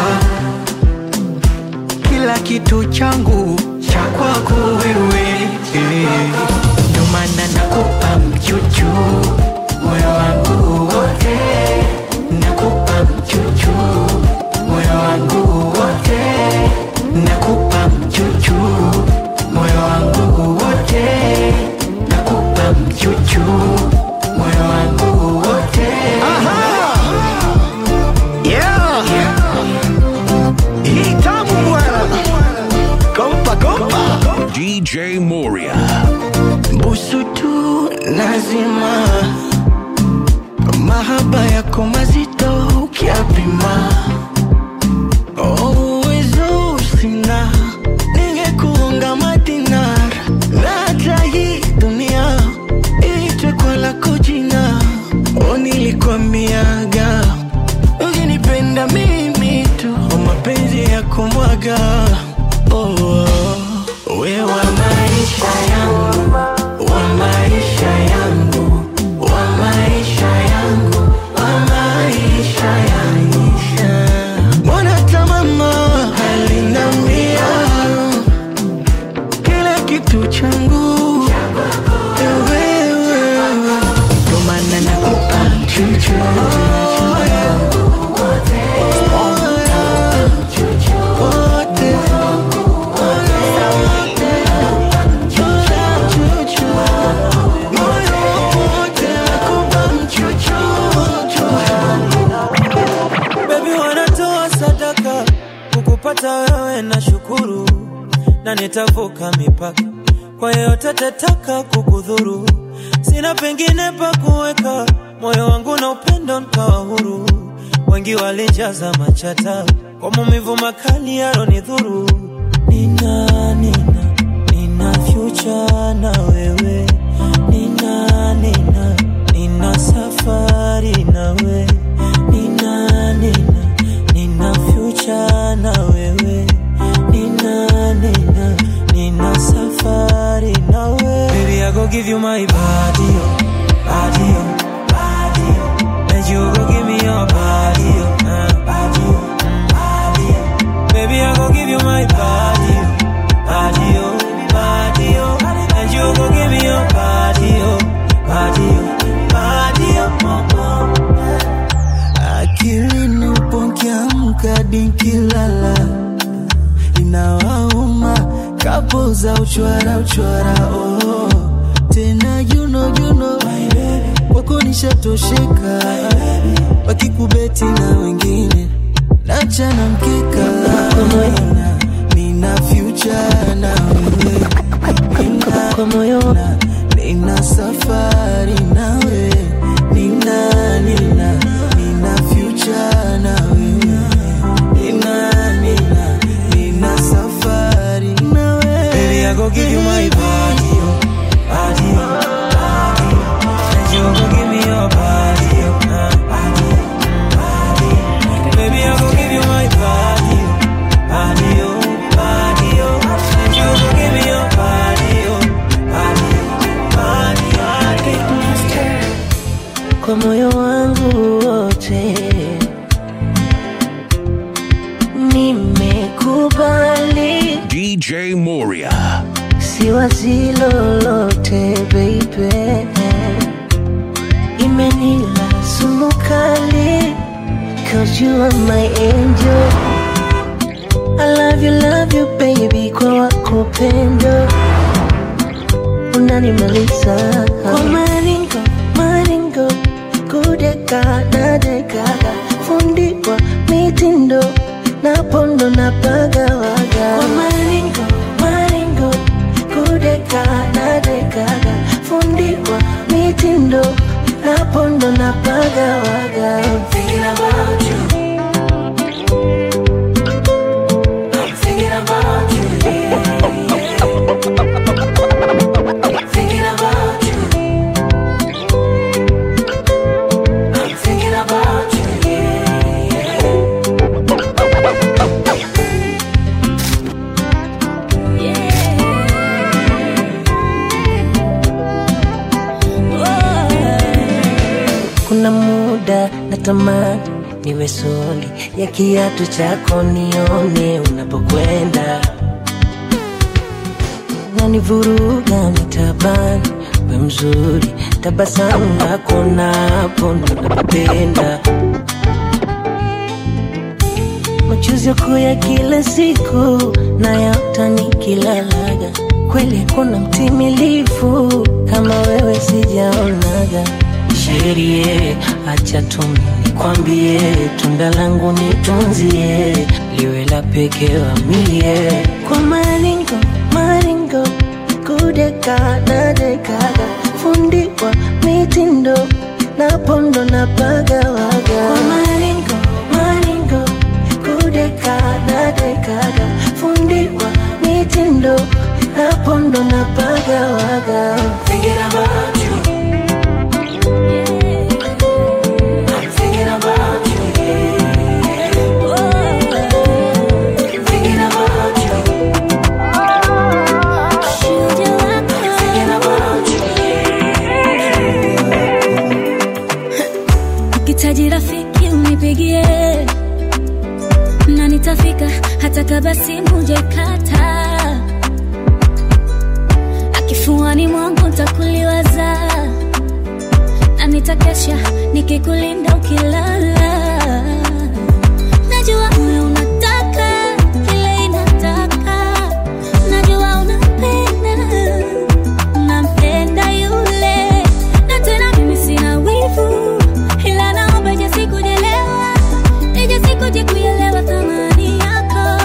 kila kitu changu cha kwako wewe Eh, ndio maana nakupa mchuchu moyo wangu wote nakupa mchuchu moyo wangu wote nakupa mchuchu moyo wangu wote nakupa mchuchu moyo wangu wote yeah. hii tamu bwana kompa kompa DJ Moria. busu tu lazima mahaba yako mazito ukiapima uwezo sina ningekuunga madinar na hata hii dunia iitwe kwa lako jina o nilikwamiaga ukinipenda mimi tu o mapenzi ya kumwaga oh, oh. we wa maisha yangu wa maisha yangu wa maisha yangu wa maisha yangu mbona tamama alinambia kila kitu changu wewe ndo maana nakupa chuchu Baby wanatoa sadaka kukupata wewe na shukuru, na nitavuka mipaka kwa yeyote atataka kukudhuru. Sina pengine pa kuweka moyo wangu na upendo nkawa huru. Wengi walijaza machata kwa maumivu makali yaronidhuru. Nina, nina, nina future na wewe, nina, nina, nina safari na wewe nina nina nina future na wewe nina nina nina safari na wewe baby i go give you my body oh, body oh, body oh. and you go give me your body oh, uh, body oh, mm, body oh. baby i go give you my body oh, body oh, body oh. and you go give me your body oh, body oh, body oh, oh, oh. akilini upokiamka dinkilala inawauma kapo za uchwara uchwara oh. tena juno juno kwako nishatosheka wakikubeti na wengine nachana mkeka nina, nina future na wewe nina, nina safari nawe nina nina nina future na wewe nina nina nina safari na wewe Baby, I go give you my body, oh, body, oh, body, oh. and you go give me your body, oh, uh, body, oh, body, oh. Baby, I go give you my body, oh, body, oh, body, oh. and you go give me your body, oh, body, oh, kwa moyo wangu wote. Nimekubali, DJ Moria. si wazi lolote baby, imenila sumu kali, cause you are my angel. I love you, love you baby, kwa wako upendo unanimaliza kwa maringo maringo kudeka na dekaga fundiwa mitindo na pondo na pagawaga kwa maringo maringo kudeka na dekaga fundiwa mitindo na pondo na pagawaga Thinking about you. I'm thinking about you, yeah. Thinking about you. I'm thinking about you, yeah. Kuna muda natamani niwe soli ya kiatu chako nione unapokwenda nanivuruga mitabani we mzuri tabasamu lako napo ndo napenda machozi yako ya kila siku na yaota nikilalaga kweli kuna mtimilifu kama wewe sijaonaga sherie acha tumi nikwambie tunda langu nitunzie liwe la pekee wa mie kwa maringo maringo kudeka na dekaga fundiwa mitindo na pondo na pagawaga kwa maringo maringo kudeka na dekaga fundiwa mitindo na pondo na pagawaga Thinking about you. I'm thinking about you, yeah. Thinking about you. Thinking about you, ukitaji rafiki unipigie na nitafika hata kama simu jakata akifuani mwangu ntakuliwaza na nitakesha nikikulinda ukilala najua moyo unataka kile inataka najua unapenda nampenda yule na tena mimi sina wivu ila naomba ije sikujelewa ije sikuje kuelewa thamani yako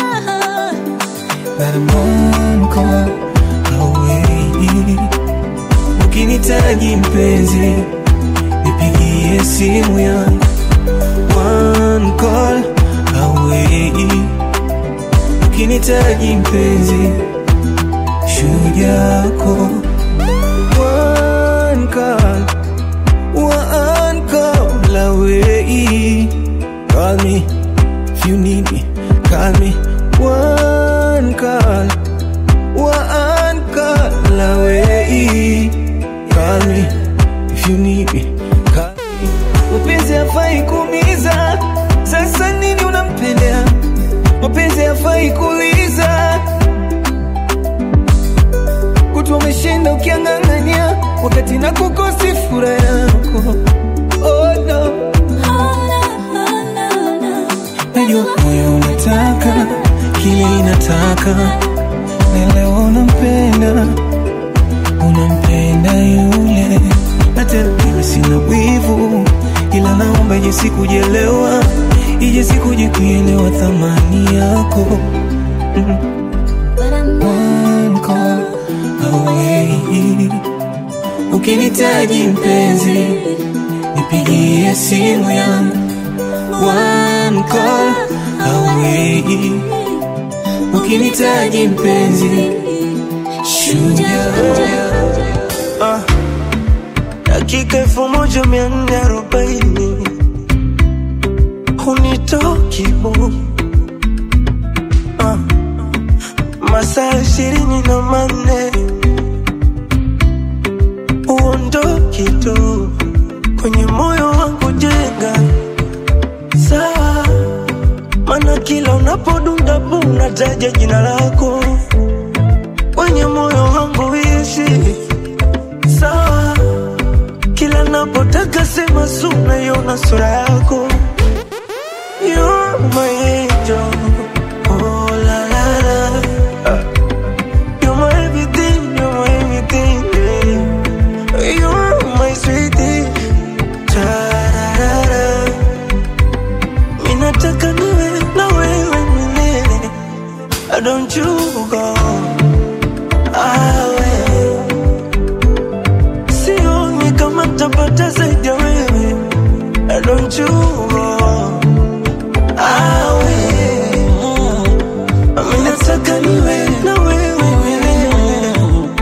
But I'm one call away. Ukinitaji mpenzi, nipigie simu yangu. One call away. Ukinitaji mpenzi, shujaa yako. One call, one call away. Call me if you need me. Call me one call, one call away. Call me if you need me. Call me. Mapenzi hafai kuumiza, sasa nini unampendea? Mapenzi hafai kuuliza, kutwa umeshinda ukiang'ang'ania, wakati na kukosi furaha yako. Oh no. Najua moyo unataka kile inataka, na leo unampenda, unampenda yule, na tena mimi sina wivu, ila naomba ije sikujelewa, ije sikuje kuelewa thamani yako. Mm. One call away. Ukinitaji mpenzi, nipigie simu yangu one call away. Ukinitaji mpenzi, shujaa. Ah, dakika elfu moja mia nne arobaini hunitoki bu ah, masaa ishirini na manne uondoki tu kwenye moyo wangu jenga sawa, mana kila unapodunda bu unataja jina lako kwenye moyo wangu ishi sawa, kila napotaka sema su naiona sura yako You're my angel, oh la la la. You're my everything, you're my everything, yeah. You're my sweetie, tararara. Mimi nataka niwe na wewe milele. Don't you go away. Sioni kama tapata zaidi ya wewe. Don't you go away. Mimi nataka niwe na wewe milele.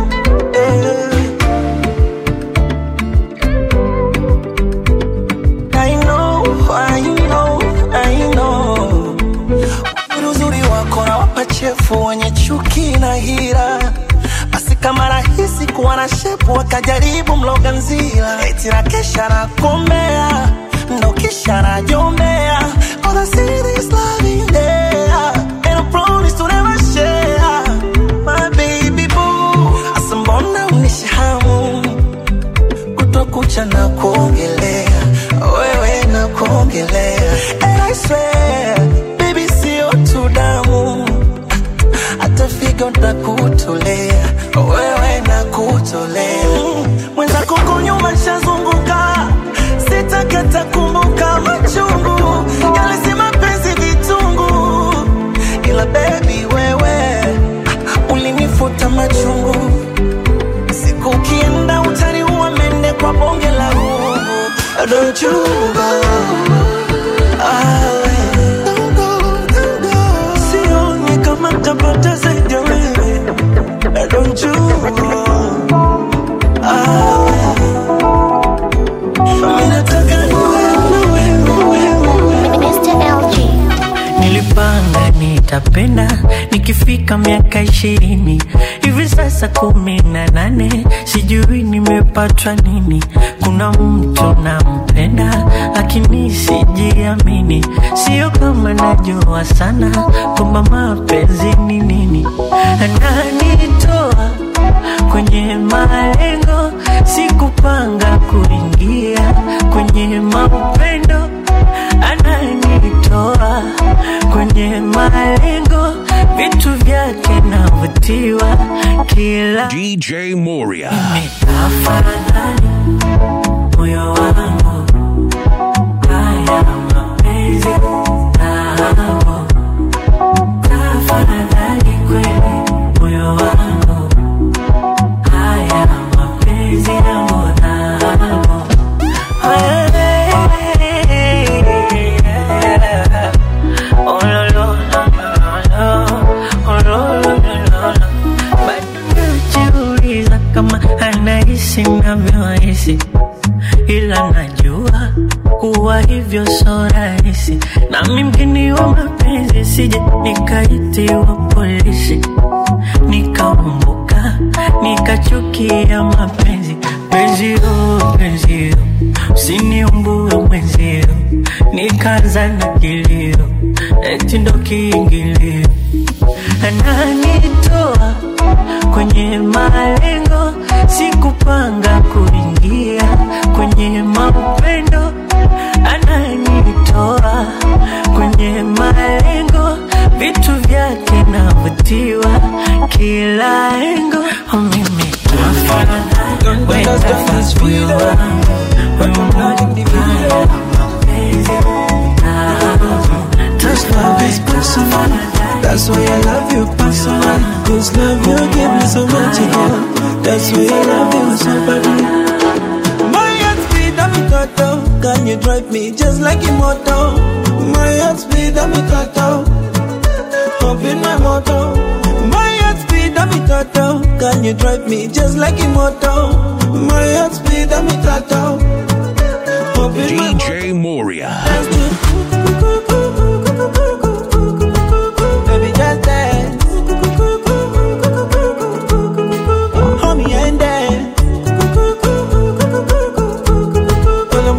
I know, I know, I know. Uzuri wako na wapa chefu wenye chuki na hira basi kama rahisi kuwa na shepu wakajaribu mloga nzila eti na kesha na komea ndo kisha na jombea Cause I see this love in there And I promise to never share My baby boo Asa mbona unishahamu kutokucha na kuongelea wewe na kuongelea And I swear baby sio tu damu hata figo ntakutolea wewe na kutolea mwenzako ko nyuma shazunguka sitakata kumbuka machungu yalisema penzi vitungu ila bebi wewe ah, ulinifuta machungu siku ukienda utaniua mende kwa bonge la rungu Don't you go away. Sioni kama tapata zaidi ya wewe Don't you go away. Mimi nataka niwe na wewe Nilipanga nitapenda nikifika miaka ishirini hivi sasa kumi na nane sijui nimepatwa nini. Kuna mtu nampenda lakini sijiamini, sio kama najua sana kwamba mapenzi ni nini. Ananitoa kwenye malengo, sikupanga kuingia kwenye maupendo ananitoa kwenye malengo, vitu vyake navutiwa kila DJ Moria. afadhali moyo wangu haya mapenzi nao tafadhali kweli moyo wangu haya mapenzi yangu nao Oh, lo, lo, lo, lo, oh, lo, lo, lo, lo, lo. Bado najiuliza kama anahisi navyohisi, ila najua kuwa hivyo so rahisi, nami mgeni wa mapenzi, sije nikaitiwa polisi nikaumbuka nikachukia mapenzi penzio penzio usiniumbue mwenzio nikaanza na kilio eti ndo kiingilio ananitoa kwenye malengo sikupanga kuingia kwenye maupendo ananitoa kwenye malengo vitu vyake navutiwa kila engo Oh, mimi This love is personal. That's why I love you personal. This love you give me so much again. That's why I love you so badly. My heart speed up me toto. Can you drive me just like a moto? My heart speed up me toto. Up in my moto. My heart speed up me toto. Can you drive me just like a moto? My heart speed up me toto. Up in my DJ Moria. Baby, just dance. Hold me and dance. Well,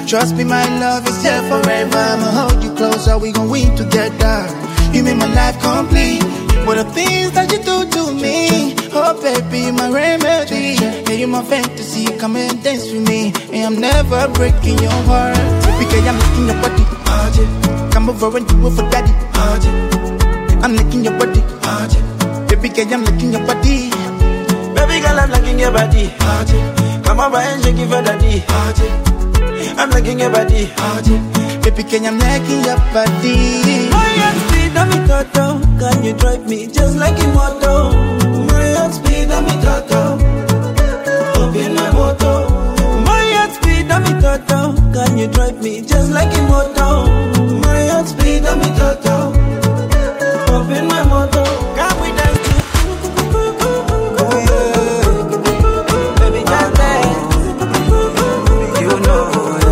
Trust me, my love is here forever. I'ma hold you closer, we gon' win together. You make my life complete. What the things that you do to me? Oh, baby, you my remedy. Yeah, you my fantasy. Come and dance with me. And I'm never breaking your heart. Because I'm licking your body. Oh, yeah. Come over and do it for daddy. Oh, yeah. I'm licking your body. Oh, yeah. Baby, girl, I'm licking your body. Baby girl, I'm liking your body. Come over and shake it for daddy. I'm liking your body. Baby, can I'm liking your body. My heart speed, I'm in toto. Can you drive me just like a moto? My heart speed, I'm in toto. Up in my moto. My heart speed, I'm in toto. Can you drive me just like a moto? My heart speed, I'm in toto. Up in my moto. Can we dance to Oh, yeah. Baby, just dance. You know,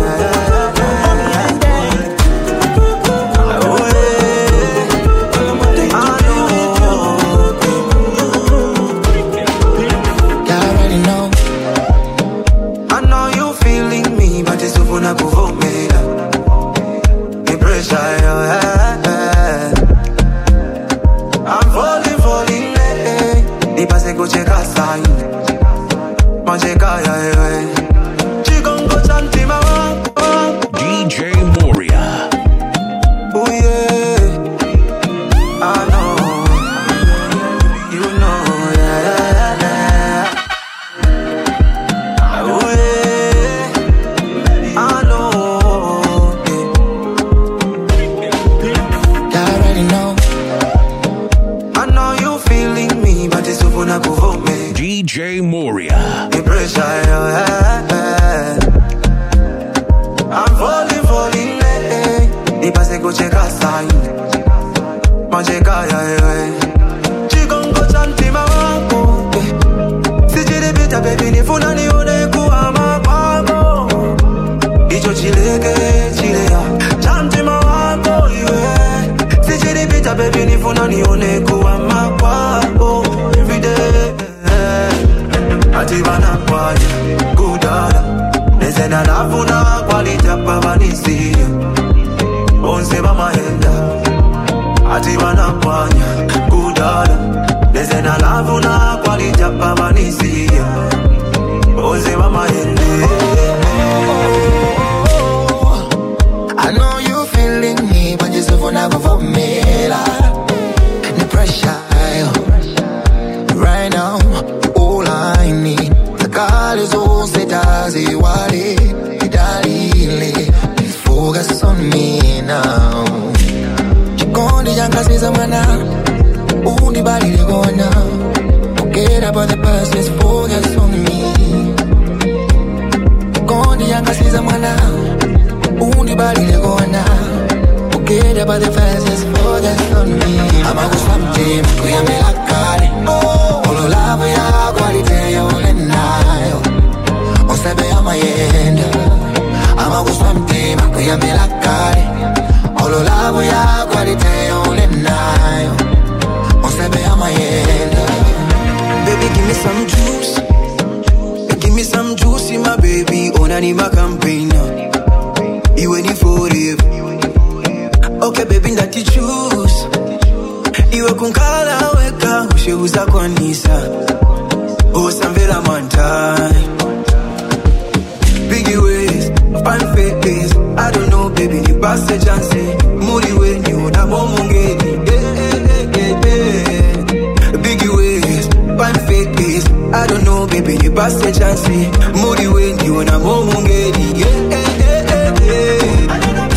You already know. I know you feeling me, but it's over na kuvumela. The pressure, yeah. I'm falling, falling, eh. Nipase kucheka sana. Macheka, yeah, yeah. Chikongo cha mtima wako. DJ Moria. Oh, yeah. I know. You know, yeah, yeah, yeah. Oh, yeah. I know. You already know. I know you feeling me, but it's over na kuvumela. DJ Moria. The pressure, yeah. I'm falling, falling, eh. Nipase kucheka sana. Macheka, yeah, yeah. Chikongo cha mtima wako. eh. Sijilipita, baby, nifuna nione kuhama kwako. Icho chileke, chilea. Cha mtima wako, yeah. Sijilipita, baby, nifuna nione kuhama kwako. Every day, eh. ati vanakwanya kudala nezena nafuna kwalitapavanisile bonse vamahenda ati vanakwanya kudala nezena nafuna kwalitapavanisile bonse vamahende I know you feeling me, but you're so never for me. The pressure, right now, all I need. The call is all set as you are Please focus on me now. Chikondi janga siza mwana, undi bali ligona. Forget about the past, just focus on me. Chikondi janga siza mwana, undi bali ligona. Forget about the past, just focus on me. I'm a something, kuyame la kale. Olo love ya quality ya ule nayo. Osebe ya mayenda. I'm a something, kuyame la kale. Olo love ya quality ya ule nayo. Osebe ya mayenda. Baby, give me some juice. Give me some juice, my baby. Onani my campaign. You any for it. Okay, baby, that you choose. Iwe kunkala weka usheuza kwa nisa. Usamvela mantai. Biggie ways, fine face. I don't know, baby, ni passe chance. Muri we ni unabo mungeni. Eh, eh, eh, eh, eh. Biggie ways, fine face. I don't know, baby, ni passe chance. Muri we ni unabo mungeni. Eh, eh, eh, eh, eh.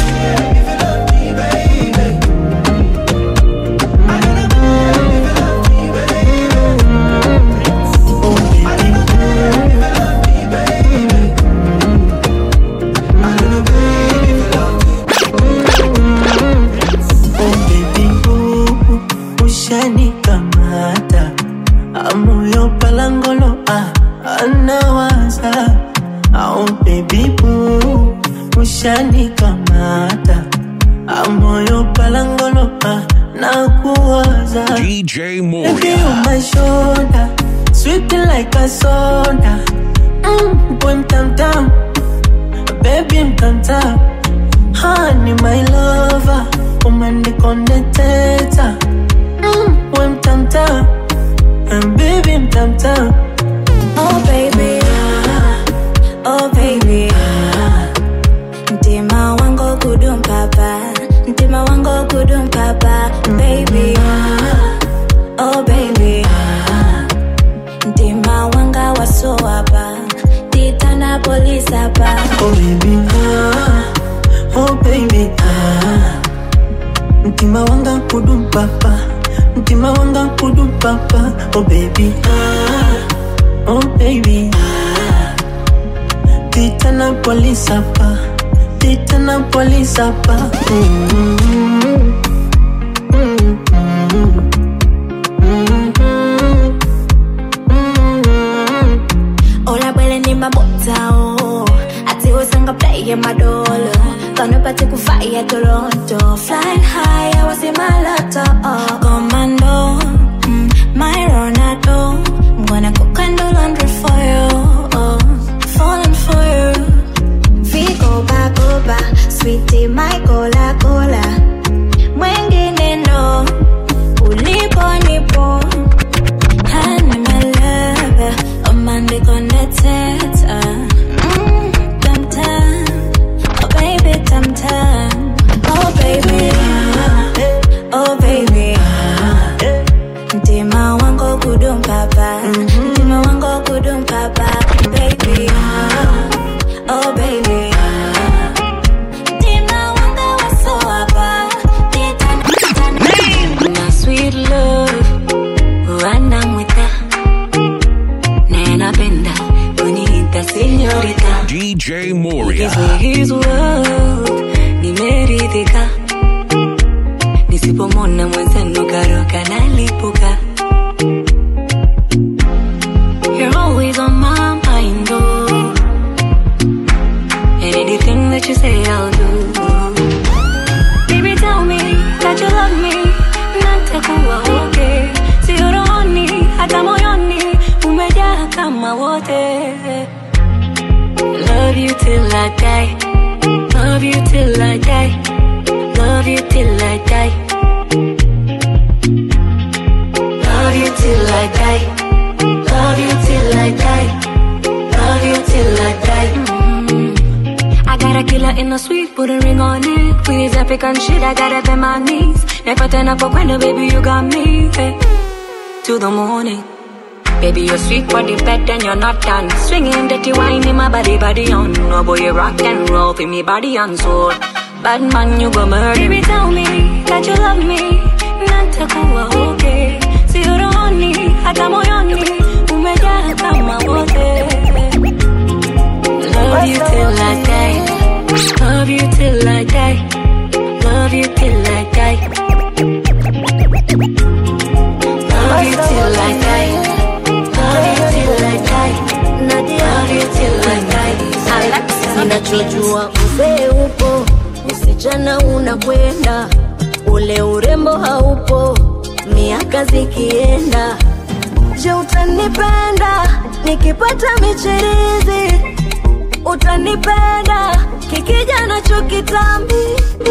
Oh baby boo, ushanikamata amoyo palangolo ah, anawaza oh baby boo, ushanikamata amoyo palangolo ah, nakuwaza DJ Baby Moria. on my shoulder, sweet like a soda. Mm, boom tam tam. baby mtanta hani my lover umandikondeteta mm, we mtanta and baby mtanta Oh baby, ah, oh baby, ah. Mtima wangu kudum papa, mtima wangu kudum papa, baby, ah, oh baby, ah. Mtima wanga waso hapa, titana polisi hapa. Oh baby, ah, oh baby, ah. Mtima wanga kudum papa, mtima wanga kudum papa, oh baby, ah, oh baby, ah. Titana polisi hapa, titana polisi hapa. Mm, mm, mm, Ola bwele ni mabota oh Ati usanga play madolo Gonna party ku fire Toronto Flying high, I was in my lotto oh. Commando, mm, my Ronaldo I'm gonna cook and do laundry for you oh. Falling for you Vigo ba go ba Sweetie my cola cola Mwengine no Ulipo nipo Honey, my lover, I'm on the connected. Mm, tam tam, oh baby, tam tam, oh baby, oh baby. Mtima wangu kudum papa, mtima wangu kudum papa, baby, oh baby. Mtima wangu waso hapa, my sweet love. wanamwita naye napenda kuniita senyorita DJ Moria. his world nimeridhika nisipomona mwenzenu karoka nalipuka You're always on my mind, oh. And anything that you say, I'll do. Baby, tell me that you love me, natakuwa okay. Sio rohoni, hata moyoni, umejaa kama wote. Love you till I die, love you till I die, love you till I die. Love you till I die, love you till I die, love you till I die. Mm. I got a killer in the suite, put a ring on it. With his African shit, I got up in my knees. Never turn up for when baby, you got me. Hey. To the morning. Baby, you're sweet body bed and you're not done. Swinging dirty wine in my body, body on. Oh boy, you rock and roll, feel me body on soul. Bad man, you go murder. Baby, tell me that you love me. Natakuwa okay. Sio rohoni, hata moyoni. Umejaa kama wote. Love you till I die. Love you till I die. Love you till I die. Love you till I die. Love you till I die. Love you till I die. Ninachojua uzee upo, usichana unakwenda, ule urembo haupo, miaka zikienda. Je, utanipenda nikipata michirizi? Utanipenda kikija nacho kitambi?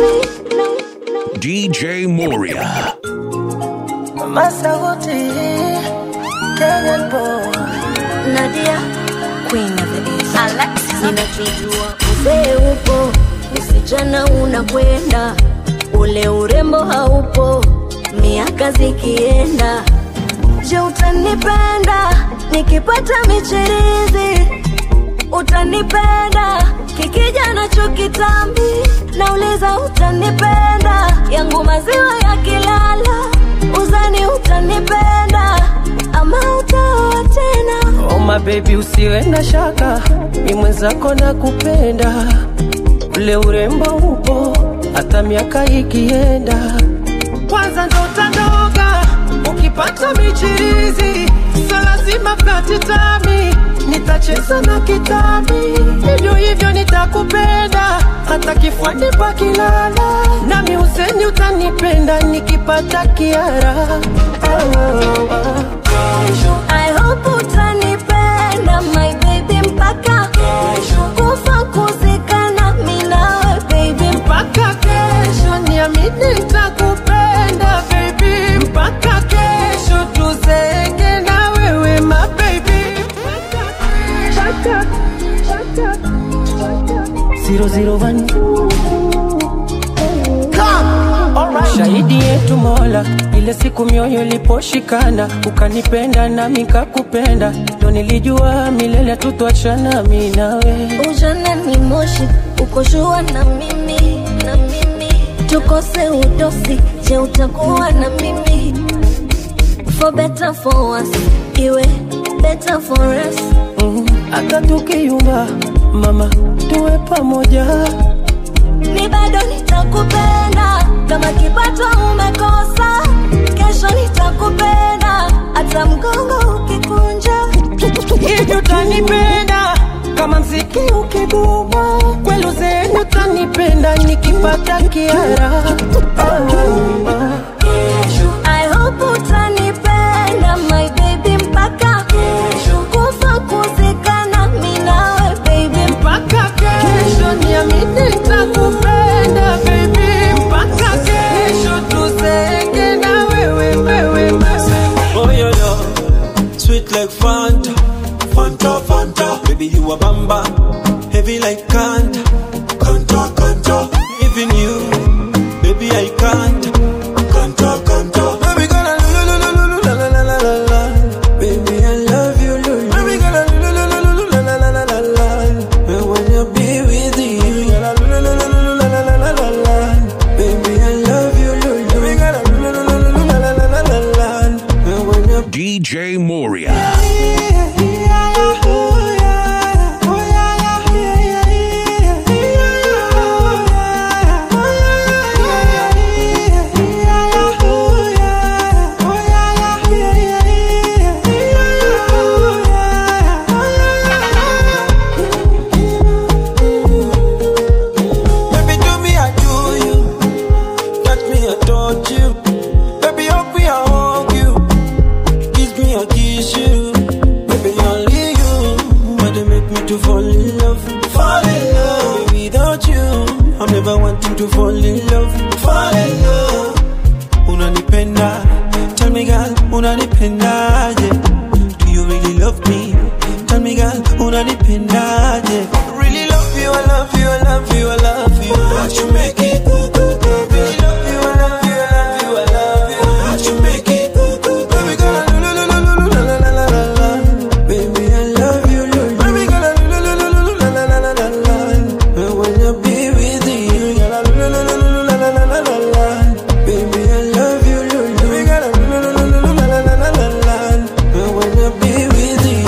DJ Moria. Mama Sauti, Kenyan boy. Nadia, queen of the east. Alexis, ninachojua uzee upo, usichana unakwenda, ule urembo haupo, miaka zikienda. Je, utanipenda nikipata michirizi? Utanipenda kikija nacho kitambi? Nauliza, utanipenda yangu maziwa yakilala? Uzani utanipenda ama utaoa tena? Oh my baby, usiwe na shaka, mi mwenzako na kupenda, ule urembo upo hata miaka ikienda. Kwanza ndo utandoga ukipata michirizi, so lazima flati tami, nitacheza na kitami, hivyo hivyo nitakupenda hata kifuani pakilala, nami useni utanipenda nikipata kiara oh, oh, oh. I hope utanipenda my baby mpaka kufa kuzika nitakupenda baby mpaka kesho tuzeke na wewe my baby Zero zero one. Shahidi yetu Mola, ile siku mioyo iliposhikana, ukanipenda nami kakupenda, ndo nilijua milele tutwachana mi nawe. Ujana ni moshi, uko shua na mimi, na mimi tukose udosi, je utakuwa na mimi? For better for worse, iwe better for us. Hata tukiyumba mama, tuwe pamoja. Mi bado nitakupenda kama kipato umekosa, kesho nitakupenda hata mgongo ukikunja. Hivi utanipenda kama mziki ukiguma, kweli zenyu utanipenda nikipata kiara. I hope utanipenda my baby mpaka kufa kuzikana mi nawe baby mpaka kesho niamini nitakupenda baby mpaka kesho tuzeke na wewe wewe Oh, yo, yo. Sweet like Fanta. Fanta, Fanta. Baby, you a bamba. Heavy like Kanta. Kanta, Kanta. Even you, baby, I can't. Kanta, Kanta. Baby, gonna la la la la la la la la la la. Baby, I love you, Lulu. Baby, gonna la la la la la la la la la la. And when you be with you, la la la la la la la la la la la. Baby, I love you, Lulu. Baby, gonna la la la la la la la la la la. And when you DJ Moria. Baby, do me, I do you. Touch me, I touch you. Baby, hug me, I hug you. Kiss me, I kiss you. Baby, only you. But they make me to fall in love. Fall in love. Without you, I'm never wanting to fall in love. Fall in love. Unanipenda. Tell me, girl, unanipenda. Yeah. Do you really love me? Tell me, girl, unanipenda. Yeah. Really love you, I love you, I love you, I love you. How'd you make it? Really love you, I love you, I love you, I love you. How'd you make it? Baby girl, I la la la la la la la la la la. Baby, I love you, Lulu. Baby girl, I la la la la la la la la la la. And when you be with you, girl, I la la la la la la la la la. Baby, I love you, Lulu. Baby girl, I la la la la la la la la la la. And when you be with you.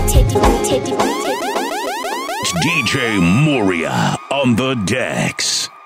It's DJ Moria on the decks.